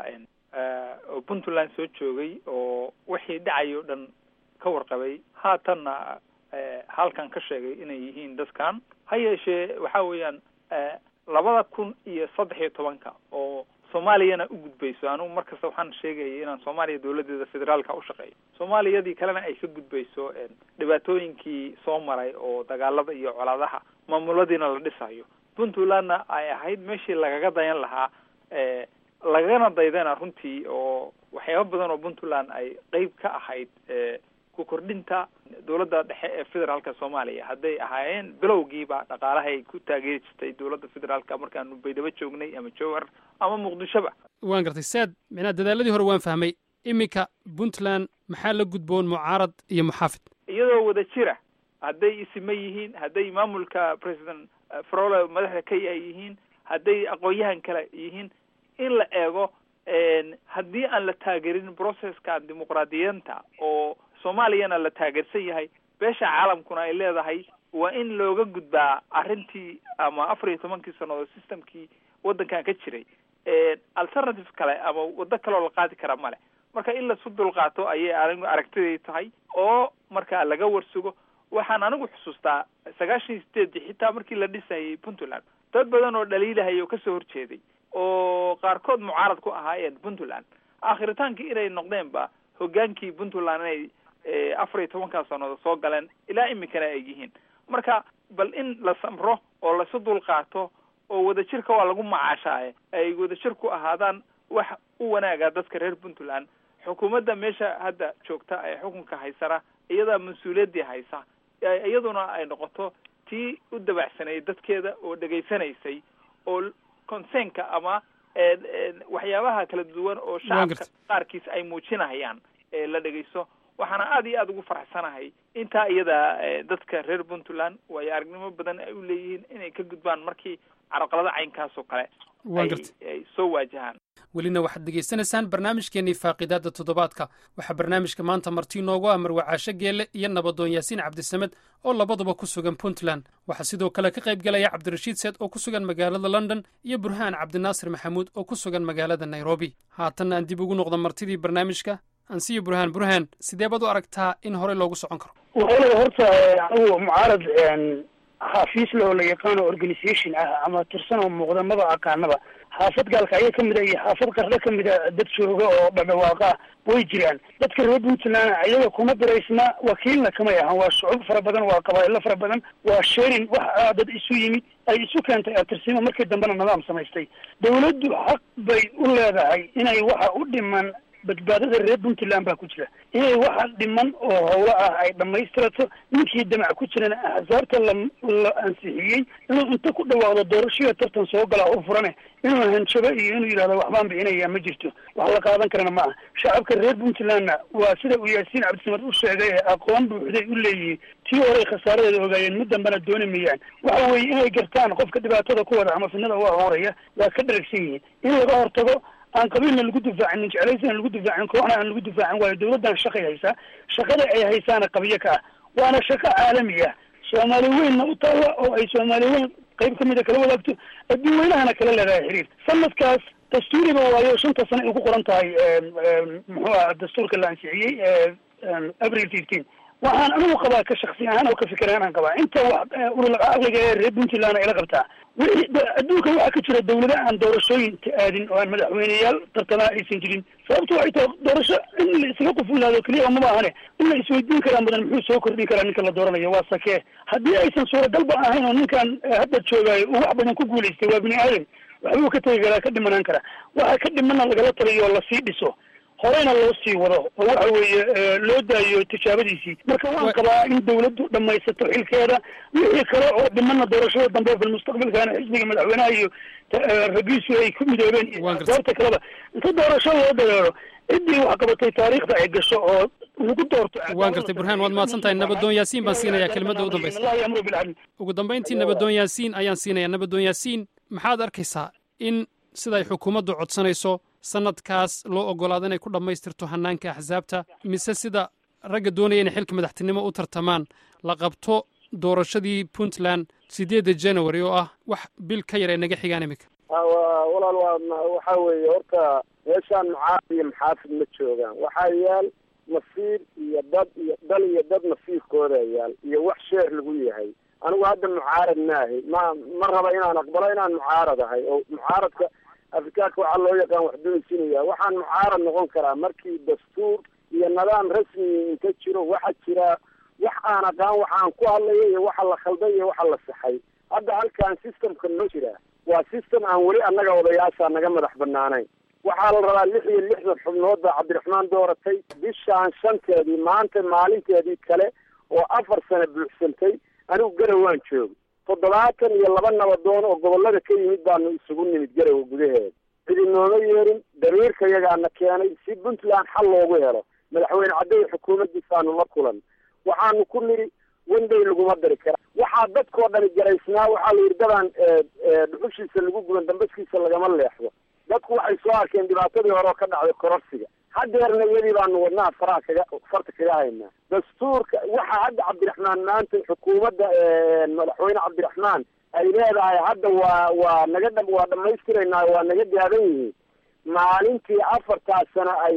oo puntland soo joogay oo wixii dhacay o dhan ka warqabay haatanna halkan ka sheegay inay yihiin dadkan ha yeeshee waxa weeyaan labada kun iyo saddex iyo tobanka oo soomaaliyana u gudbayso anigu markasta waxaan sheegayay inaan soomaaliya dawladeeda federaalka u shaqeeyo soomaaliyadii kalena ay ka gudbayso dhibaatooyinkii soo maray oo dagaalada iyo colaadaha maamuladiina la dhisayo puntlandna ay ahayd meeshii lagaga dayan lahaa lagana daydana runtii oo waxyaaba badan oo puntland ay qeyb ka ahayd ku kordhinta dowladda dhexe ee federaalka soomaaliya hadday ahaayeen bilowgiiba dhaqaalahay ku taageeri jirtay dowladda federaalka markaanu baydhabo joognay ama jowhar ama muqdishoba waan gartay saad micnaha dadaaladii hore waan fahmay iminka puntland maxaa la gudboon mucaarad iyo muxaafid iyadoo wada jira hadday isima yihiin hadday maamulka president farole madaxda ka ay yihiin hadday aqoon-yahan kale yihiin in la eego haddii aan la taageerin processkan dimuqraadiyanta oo soomaaliyana la taageersan yahay beesha caalamkuna ay leedahay waa in looga gudbaa arrintii ama afar iyo tobankii sannadood systemkii waddankan ka jiray alternative kale ama waddo kaleoo la qaadi kara male marka in lasu dulqaato ayay anigu aragtiday tahay oo markaa laga warsugo waxaan anigu xusuustaa sagaashan iyo sideedii xitaa markii la dhisayay puntland dad badan oo dhaliilahaya oo kasoo horjeeday oo qaarkood mucaarad ku ahaayeen puntland aakhritaankii inay noqdeenba hogaankii puntland inay afar iyo tobankaa sannadood soo galeen ilaa iminkana ay yihiin marka bal in la samro oo lasu dulqaato oo wadajirka waa lagu macaashaaye ay wadajir ku ahaadaan wax u wanaaga dadka reer puntland xukuumadda meesha hadda joogta ee xukunka haysana iyadaa mas-uuliyaddii haysa iyaduna ay noqoto tii u dabacsanayay dadkeeda oo dhegaysanaysay oo conseenka ama waxyaabaha kala duwan oo shacabka qaarkiis ay muujinayaan la dhegaysto waxaana aada iyo aada ugu faraxsanahay intaa iyada dadka reer puntland waayo aragnimo badan ay u leeyihiin inay ka gudbaan markii carqalada caynkaas oo kale ay soo waajahaan welina waxaad degeysanaysaan barnaamijkeennii faaqidaadda toddobaadka waxaa barnaamijka maanta marti inoogu ah marwacaasho geelle iyo nabadoon yaasiin cabdisamed oo labaduba ku sugan puntland waxaa sidoo kale ka qayb galaya cabdirashiid seed oo ku sugan magaalada london iyo burhaan cabdinaasir maxamuud oo ku sugan magaalada nairobi haatanna aan dib ugu noqdo martidii barnaamijka ansiyo burhaan burhaan sidee baad u aragtaa in horey loogu socon karo walaal horta anigu mucaarad xafiis le oo la yaqaano organisation ah ama tirsan oo muuqda maba aqaanaba xaafad gaalka ayaa kamid a iyo xaafad qarle kamid a dad jooga oo dhadhawaaqa way jiraan dadka reer puntland iyaga kuma biraysna wakiilna kamay ahan waa shucub fara badan waa qabaa'ilo fara badan waa sharing wax dad isu yimid ay isu keentay atirsimo markii dambena nidaam samaystay dawladdu xaq bay u leedahay inay waxa u dhiman badbaadada reer puntland baa ku jira inay waxa dhiman oo howlo ah ay dhammaystirato ninkii damac ku jirana axsaabta la la ansixiyey inuu inta ku dhawaaqdo doorashada tartan soo galaa u furane inuu hanjabo iyo inuu yidhahdo waxbaan bixinayaa ma jirto wax la qaadan karana ma aha shacabka reer puntlandna waa sida uu yaasiin cabdisamad u sheegay ee aqoon buuxday u leeyihiin tii horey khasaaradeeda ogaayeen mid dambena dooni mayaan waxa weeye inay gartaan qofka dhibaatada ku wada ama fidnada u ahooraya waa ka dharagsan yihiin in laga hortago aan qabiilna lagu difaacin nin jeclaysana lagu difaacin kooxna aan lagu difaacin waayo dawladdan shaqay haysaa shaqada ay haysaana qabiyo ka ah waana shaqo caalami ah soomaali weynna u taalla oo ay soomaali weyn qayb kamid a kala wadaagto adduun weynahana kala leedahay xiriir sanadkaas dastuuriba waayo shanta sano ay ku qoran tahay muxuu aha dastuurka la ansixiyey april fifteen waxaan anigu qabaa ka shaksi ahaan oo ka fikir ahaan aan qabaa inta wax urul caqliga ee reer puntland ay la qabtaa wixii adduunka waxaa ka jira dawlada aan doorashooyin ka aadin oo aan madaxweyneyaal tartamaa aysan jirin sababto waxay tahay doorasho in la isaga qufulaado keliya maba ahane in la isweydiin karaa mudan muxuu soo kordhin karaa ninka la dooranayo waa sakee haddii aysan suuragalba ahayn oo ninkan hadda joogaayo uu wax badan ku guulaystay waa bini aadan waxbuu ka tegi karaa ka dhimanaan karaa waxa ka dhimana lagala taliyo oo lasii dhiso horeyna loo sii wado oo waxa weeye loo daayo tijaabadiisii marka waan qabaa in dawladdu dhamaysato xilkeeda wixii kale oo dhimana doorashada dambe fil mustaqbalkaana xisbiga madaxweynaha iyo ragiisu ay ku midoobeen iyo doorta kaleba inta doorasho loo dareero ciddii wax qabatay taariikhda ay gasho oo lagu doorto waan gartay burhaan waad mahadsan tahay nabadoon yaasiin baan siinayaa kelmadda u dambaysa allahi amru bilcadl ugu dambayntii nabadoon yaasiin ayaan siinayaa nabadoon yaasiin maxaad arkaysaa in siday xukuumaddu codsanayso sanadkaas loo ogolaado inay ku dhammaystirto hanaanka axsaabta mise sida ragga doonaya inay xilka madaxtinimo u tartamaan la qabto doorashadii puntland sideedda january oo ah wax bil ka yar ay naga xigaan iminka walaal waa waxa weeye horta meeshaan mucaarad iyo maxaafid ma joogaan waxaa yaal masiir iyo dad iyo dal iyo dad masiirkooda yaal iyo wax sheer lagu yahay anigu hadda mucaarad maahay ma ma raba inaan aqbalo inaan mucaarad ahay oo mucaaradka afrikaanka waxaa loo yaqaan wax doysinaya waxaan mucaarad noqon karaa markii dastuur iyo nidaam rasmi inta jiro waxa jira wax aan aqaan waxaan ku hadlaya iyo waxa la khalday iyo waxa la saxay hadda halkan systemka noo jira waa system aan weli annaga odayaasha naga madax banaanayn waxaa la rabaa lix iyo lixdan xubnood baa cabdiraxmaan dooratay bishaan shanteedii maanta maalinteedii kale oo afar sano buuxsantay anigu garawaan joogo toddobaatan iyo laba nabadoon oo gobollada ka yimid baanu isugu nimid garowa gudaheeda cidi nooma yeerin damiirka yagaana keenay si puntland xal loogu helo madaxweyne cadday xukuumaddiisaanu la kulan waxaanu ku nidhi wenday laguma dari kara waxaa dadkoo dhani garaysnaa waxaa la yidhi dadaan dhuxushiisa lagu guban dambaskiisa lagama leexdo dadku waxay soo arkeen dhibaatadii hore oo ka dhacday kororsiga hadeerna iyadii baanu wadnaha faraha kaga farta kaga haynaa dastuurka waxaa hadda cabdiraxmaan maanta xukuumadda madaxweyne cabdiraxmaan ay leedahay hadda waa waa naga dha waa dhamaystiraynaa waa naga gaaban yihiin maalintii afartaas sano ay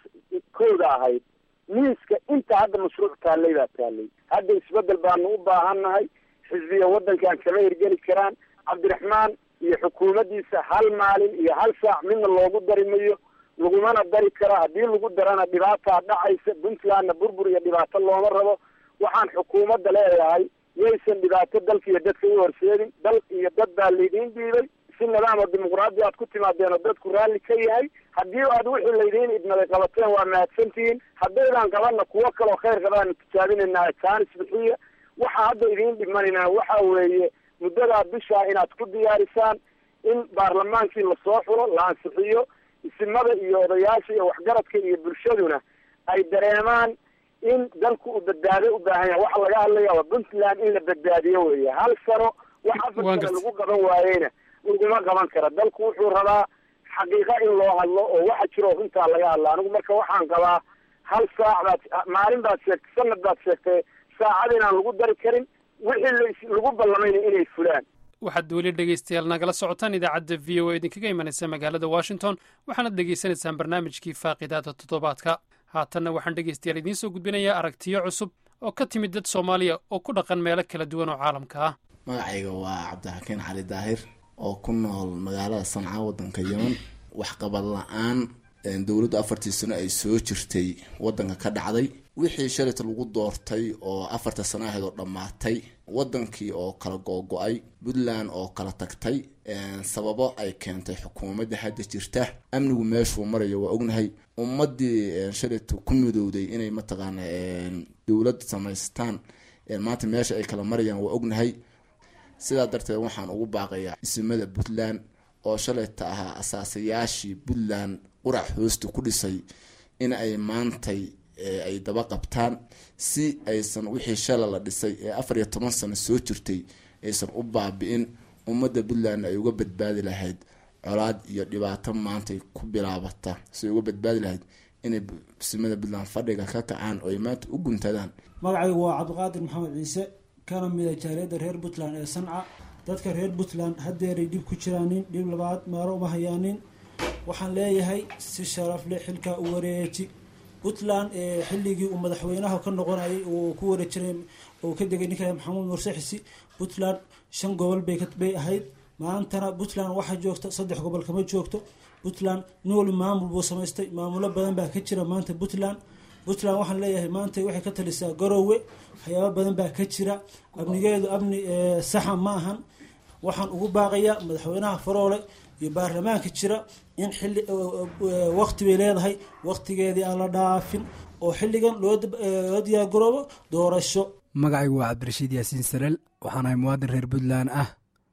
kooda ahayd miiska inta hadda mashruuc taallay baa taallay hadda isbedel baanu u baahannahay xisbiya waddankan kama hirgeli karaan cabdiraxmaan iyo xukuumaddiisa hal maalin iyo hal saac midna loogu dari mayo lagumana dari karo haddii lagu darana dhibaataa dhacaysa puntlandna burbur iyo dhibaato looma rabo waxaan xukuumadda leeyahay yaysan dhibaato dalka iyo dadka u horseedin dal iyo dad baa laydiin dhiibay si nidaam oo dimuqraadi aad ku timaadeen oo dadku raalli ka yahay haddii aad wixii laydiin idmaday qabateen waa mahadsantihiin haddaydaan qabanna kuwo kaloo khayr qabaanu tijaabinaynaa jaanis bixiya waxaa hadda idiin dhimanayna waxa weeye muddadaa bishaa inaad ku diyaarisaan in baarlamaankii lasoo xulo la ansixiyo isimada iyo odayaasha iyo waxgaradka iyo bulshaduna ay dareemaan in dalku uu badbaado u baahan yahay waxa laga hadlaya waa puntland in la badbaadiyo weeye hal sano wax afar sano lagu qaban waayeyna laguma qaban kara dalku wuxuu rabaa xaqiiqa in loo hadlo oo waxa jiro runtaa laga hadla anigu marka waxaan qabaa hal saac baad maalin baad sheegtay sanad baad sheegtay saacad inaan lagu dari karin wixii lagu ballamayna inay fulaan waxaad weli dhegaystayaal nagala socotaan idaacadda v o a idinkaga imanaysa magaalada washington waxaanad dhegaysanaysaan barnaamijkii faaqidaada toddobaadka haatanna waxaan dhegaystayaal idiin soo gudbinayaa aragtiyo cusub oo ka timid dad soomaaliya oo ku dhaqan meelo kala duwan oo caalamka ah magacayga waa cabdixakiin cali daahir oo ku nool magaalada sanca waddanka yeman waxqabad la-aan dowladdu afartii sano ay soo jirtay waddanka ka dhacday wixii shalayta lagu doortay oo afarta sano ahayd oo dhammaatay waddankii oo kala googo-ay puntland oo kala tagtay sababo ay keentay xukuumadda hadda jirta amnigu meeshuu marayo waa ognahay ummadii shalayta ku midowday inay mataqaana dowlad samaystaan maanta meesha ay kala marayaan waa ognahay sidaa darteed waxaan ugu baaqayaa isimada puntland oo shalayta ahaa asaasayaashii puntland qurac hoosta ku dhisay in ay maantay ay daba qabtaan si aysan wixii shala la dhisay ee afar iyo toban sano soo jirtay aysan u baabi-in ummadda puntland ay uga badbaadi lahayd colaad iyo dhibaato maantay ku bilaabata si uga badbaadi lahayd inay simada puntland fadhiga ka kacaan oo ay maanta u guntadaan magacaygu waa cabdiqaadir maxamed ciise kana mida jaaliyadda reer puntland ee sanca dadka reer puntland haddeeray dhib ku jiraanin dhib labaad maaro uma hayaanin waxaan leeyahay si sharaf leh xilkaa u wareeji puntland xilligii uu madaxweynaha ka noqonayay uu ku wareejiray uu ka degay ninka maxamuud murse xisi puntland shan gobol bay ahayd maantana puntland waxaa joogta saddex gobol kama joogto puntland nin walba maamul buu samaystay maamulo badan baa ka jira maanta puntland puntland waxaan leeyahay maanta waxay ka talisaa garoowe waxyaaba badan baa ka jira amnigeedu amni saxa ma ahan waxaan ugu baaqayaa madaxweynaha faroole iyo baarlamaanka jira in xilli waqti bay leedahay waqtigeedii aan la dhaafin oo xilligan loo diyaargaroobo doorasho magacaygu waa cabdirashiid yaasiin sareel waxaan ahay muwaadin reer puntland ah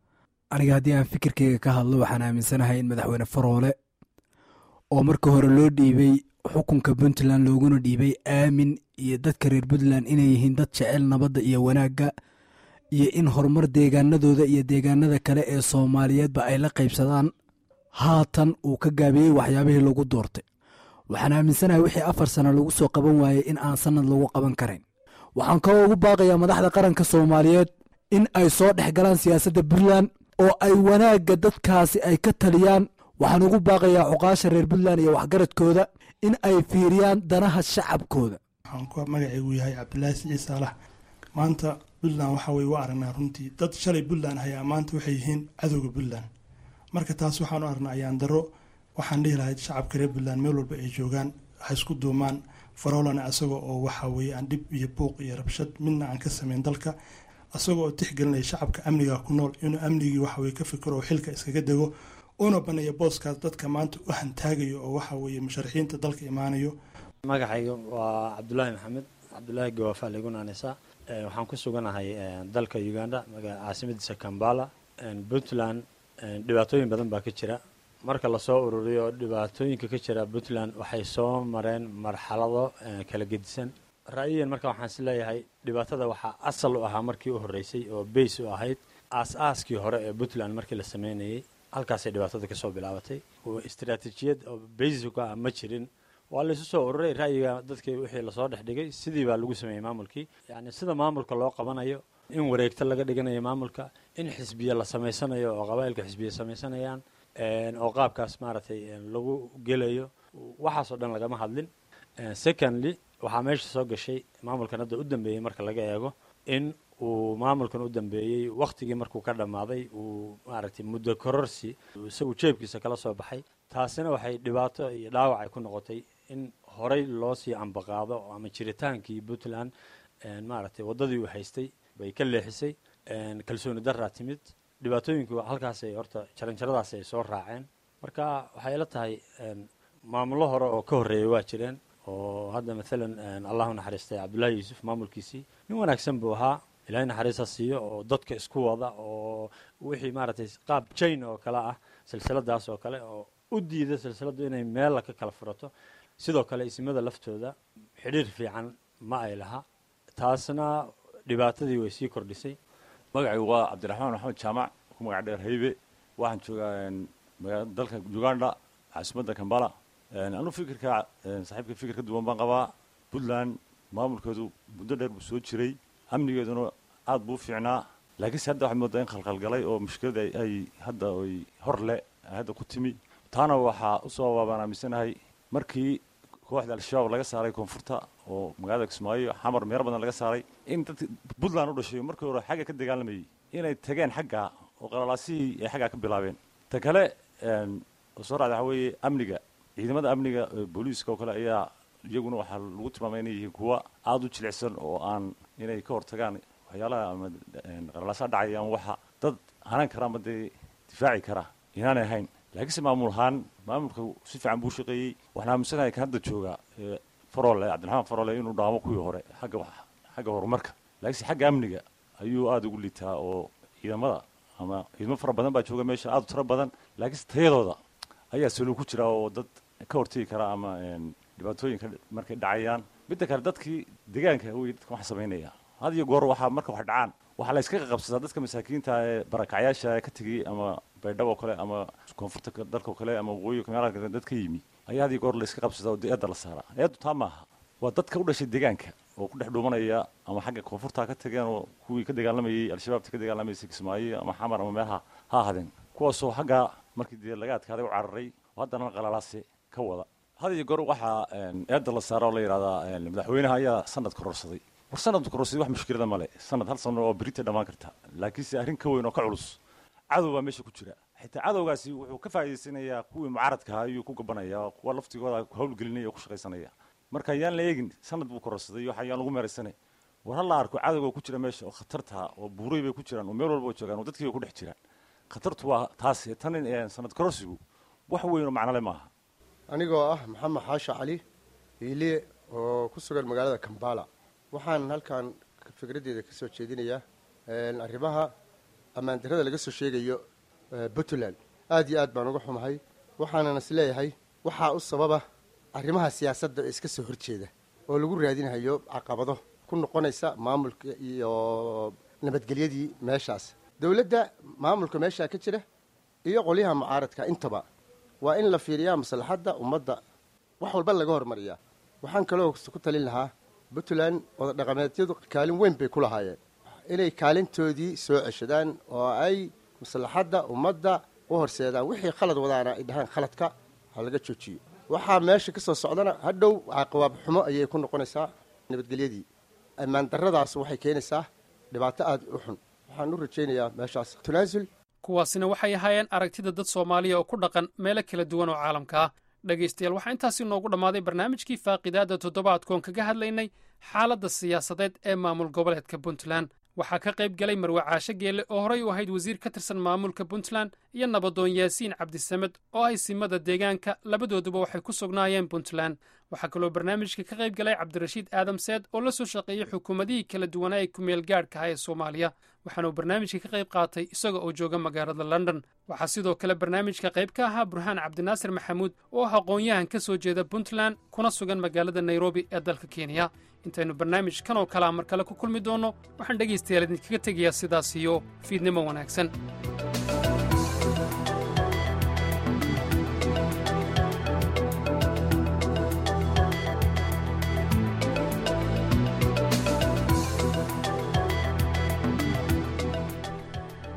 aniga haddii aan fikirkeyga ka hadlo waxaan aaminsanahay in madaxweyne faroole oo marka hore loo dhiibay xukunka puntland looguna dhiibay aamin iyo dadka reer puntland inay yihiin dad jecel nabadda iyo wanaagga iyo in horumar deegaanadooda iyo deegaanada kale ee soomaaliyeedba ay la qaybsadaan haatan uu ka gaabiyey waxyaabihii lagu doortay waxaan aaminsanahay wixii afar sano lagu soo qaban waayey in aan sanad lagu qaban karin waxaan kaloo ugu baaqayaa madaxda qaranka soomaaliyeed in ay soo dhex galaan siyaasadda puntland oo ay wanaagga dadkaasi ay ka taliyaan waxaan ugu baaqayaa cuqaasha reer puntland iyo waxgaradkooda in ay fiiriyaan danaha shacabkooda waxaan magacaygu yahay cabdilaahi siciid saalax maanta puntland waxa weye waa aragnaa runtii dad shalay puntland hayaa maanta waxay yihiin cadowga puntland marka taas waxaan u aragnaa ayaan daro waxaan dhihi lahayd shacabka reer puntland meel walba ay joogaan ha isku duumaan faroolana isaga oo waxa weye aan dhib iyo buuq iyo rabshad midna aan ka sameyn dalka isaga oo tixgelinaya shacabka amniga ku nool inuu amnigii waxaweye ka fikiro oo xilka iskaga dego una baneeya booskaas dadka maanta u hantaagayo oo waxa weeye musharaxiinta dalka imaanayo magacayga waa cabdulaahi maxamed cabdulaahi gawaafa lagu naanaysaa waxaan ku suganahay dalka uganda caasimadiisa kambala puntland dhibaatooyin badan baa ka jira marka lasoo ururiyo dhibaatooyinka ka jira puntland waxay soo mareen marxalado kala gedisan ra'yiyan marka waxaan is leeyahay dhibaatada waxaa asal u ahaa markii u horreysay oo bays u ahayd aas-aaskii hore ee puntland markii la sameynayay halkaasay dhibaatada kasoo bilaabatay istaraatiijiyad oo basic ah ma jirin waa laysu soo ururay ra'yiga dadkii wixii lasoo dhex dhigay sidii baa lagu sameeyey maamulkii yacni sida maamulka loo qabanayo in wareegto laga dhiganayo maamulka in xisbiya la samaysanayo oo qabaa'ilka xisbiya samaysanayaan oo qaabkaas maaragtay lagu gelayo waxaasoo dhan lagama hadlin secondly waxaa meesha soo gashay maamulkan hadda u dambeeyey marka laga eego in uu maamulkan u dambeeyey wakhtigii markuu ka dhammaaday uu maaragtay muddo kororsi isagu jeebkiisa kala soo baxay taasina waxay dhibaato iyo dhaawac ay ku noqotay in horey loo sii ambaqaado ama jiritaankii puntland maaragtay waddadii uu haystay bay ka leexisay kalsooni daraa timid dhibaatooyinku halkaasay horta jaranjaradaas ay soo raaceen marka waxay ila tahay maamullo hore oo ka horreeyay waa jireen oo hadda maalan allahu naxariistay cabdullaahi yuusuf maamulkiisii nin wanaagsan buu ahaa ilaahay naxariista siiyo oo dadka isku wada oo wixii maaragtay qaab jain oo kale ah silsiladaas oo kale oo u diida silsiladdu inay meella ka kala furato sidoo kale isimada laftooda xidhiir fiican ma ay laha taasna dhibaatadii way sii kordhisay magacaygu waa cabdiraxmaan maxamed jaamac ku magac dheer haybe waxaan joogaa dalka uganda caasimadda kambala anu fikirka saaxiibka fikir ka duwan baan qabaa puntland maamulkeedu muddo dheer buu soo jiray amnigeeduna aad buu u fiicnaa laakiinse hadda waxay moodaa in khalkhalgalay oo mushkilada ay hadda ay hor le hadda ku timi taana waxaa usoo waabaan aaminsanahay markii kooxda al-shabaab laga saaray koonfurta oo magaalada kismaayo xamar meelo badan laga saaray in dadka puntland u dhashay markii hore xagga ka dagaalamayay inay tageen xagga oo qalalaasihii ay xaggaa ka bilaabeen ta kale oo soo raacda waxaa weeye amniga ciidamada amniga booliiska oo kale ayaa iyaguna waxaa lagu tilmaamay inay yihiin kuwa aada u jilicsan oo aan inay ka hortagaan waxyaalaha ama qalalaasaa dhacaya ama waxa dad hanan kara ama dee difaaci kara inaanay ahayn laakiinse maamul ahaan maamulka si fiican buu shaqeeyey waxaan aaminsanahay kan hadda jooga farole cabdiraxmaan farole inuu dhaamo kuwii hore xagga xagga horumarka laakiinse xagga amniga ayuu aada ugu liitaa oo ciidamada ama ciidamo fara badan baa jooga meesha aada u tiro badan laakiinse tayadooda ayaa salo ku jira oo dad ka hortegi kara ama dhibaatooyinka markay dhacayaan midda kale dadkii deegaanka wey dadka wax samaynaya had iyo goor waxaa marka wax dhacaan waxaa la iska qabsadaa dadka masaakiinta ee barakacyaasha ka tegey ama baydhabo oo kale ama koonfurta dalka oo kale ama waqooyi meelaha dad ka yimi ayaa had iyo goor la iska qabsadaa oo eedda la saaraa eeddu taa maaha waa dadka u dhashay deegaanka oo ku dhex dhuumanaya ama xagga koonfurta ka tageen oo kuwii ka dagaalamayey al-shabaabta ka dagaalamaysay kismaayo ama xamar ama meelaha ha ahadeen kuwaasoo xagga markii dee laga adkaaday u cararay oo haddana qalalaase ka wada had iyo goor waxaa eedda la saara oo la yidhahdaa madaxweynaha ayaa sanad kororsaday war sanad kororsaday wax mushkilada male sanad hal sano oo berita dhammaan karta laakiinse arrin ka weyn oo ka culus cadow baa meesha ku jira xitaa cadowgaasi wuxuu ka faa'iidaysanayaa kuwii mucaaradka ahaa ayuu ku gabanaya kuwa laftigooda hawlgelinaya oo ku shaqaysanaya marka yaan la eegin sanad buu kororsaday waxa yaan lagu meeraysanay war ha la arko cadowga ku jira meesha oo khatarta oo buuray bay ku jiraan oo meel walba oo joogaan oo dadkii bay ku dhex jiraan khatartu waa taas tan sanad kororsigu wax weyn oo macnole maaha anigoo ah maxamed xaasha cali hiiliye oo ku sugan magaalada kambala waxaan halkan fikraddeeda ka soo jeedinayaa arrimaha ammaandarrada laga soo sheegayo puntland aad iyo aad baan uga xumahay waxaanan is leeyahay waxaa u sababa arrimaha siyaasadda ee iska soo horjeeda oo lagu raadinayo caqabado ku noqonaysa maamulka iyo nabadgelyadii meeshaas dowladda maamulka meeshaa ka jira iyo qolyaha mucaaradka intaba waa in la fiiriyaa maslaxadda ummadda wax walba laga hormariyaa waxaan kaloo ku talin lahaa puntland wadadhaqameedyadu kaalin weyn bay ku lahaayeen inay kaalintoodii soo ceshadaan oo ay maslaxadda ummadda u horseedaan wixii khalad wadaana ay dhahaan khaladka ha laga joojiyo waxaa meesha ka soo socdana hadhow caqabaab xumo ayay ku noqonaysaa nabadgelyadii ammaan darradaas waxay keenaysaa dhibaato aada u xun waxaan u rajaynayaa meeshaas tanaasul kuwaasina waxay ahaayeen aragtida dad soomaaliya oo ku dhaqan meelo kala duwan oo caalamka ah dhegaystayaal waxaa intaasi noogu dhammaaday barnaamijkii faaqidaadda toddobaadkoon kaga hadlaynay xaaladda siyaasadeed ee maamul goboleedka puntland waxaa ka qayb galay marwe caashe geelle oo horey u ahayd wasiir ka tirsan maamulka puntland iyo nabadoon yaasiin cabdisamed oo ah simada deegaanka labadooduba waxay ku sugnaayeen puntland waxaa kaloo barnaamijka ka qayb galay cabdirashiid aadam seed oo la soo shaqeeyey xukuumadihii kala duwanaa ee kumeel gaadhka ah ee soomaaliya waxaana uu barnaamijka ka qayb qaatay isaga oo jooga magaalada london waxaa sidoo kale barnaamijka qayb ka ahaa burhaan cabdinaasir maxamuud oo ah aqoon-yahan ka soo jeeda puntland kuna sugan magaalada nairobi ee dalka kenya intaynu barnaamijkan oo kalea mar kale ku kulmi doonno waxaan dhegaystayaal idinkaga tegayaa sidaas iyo fiidnimo wanaagsan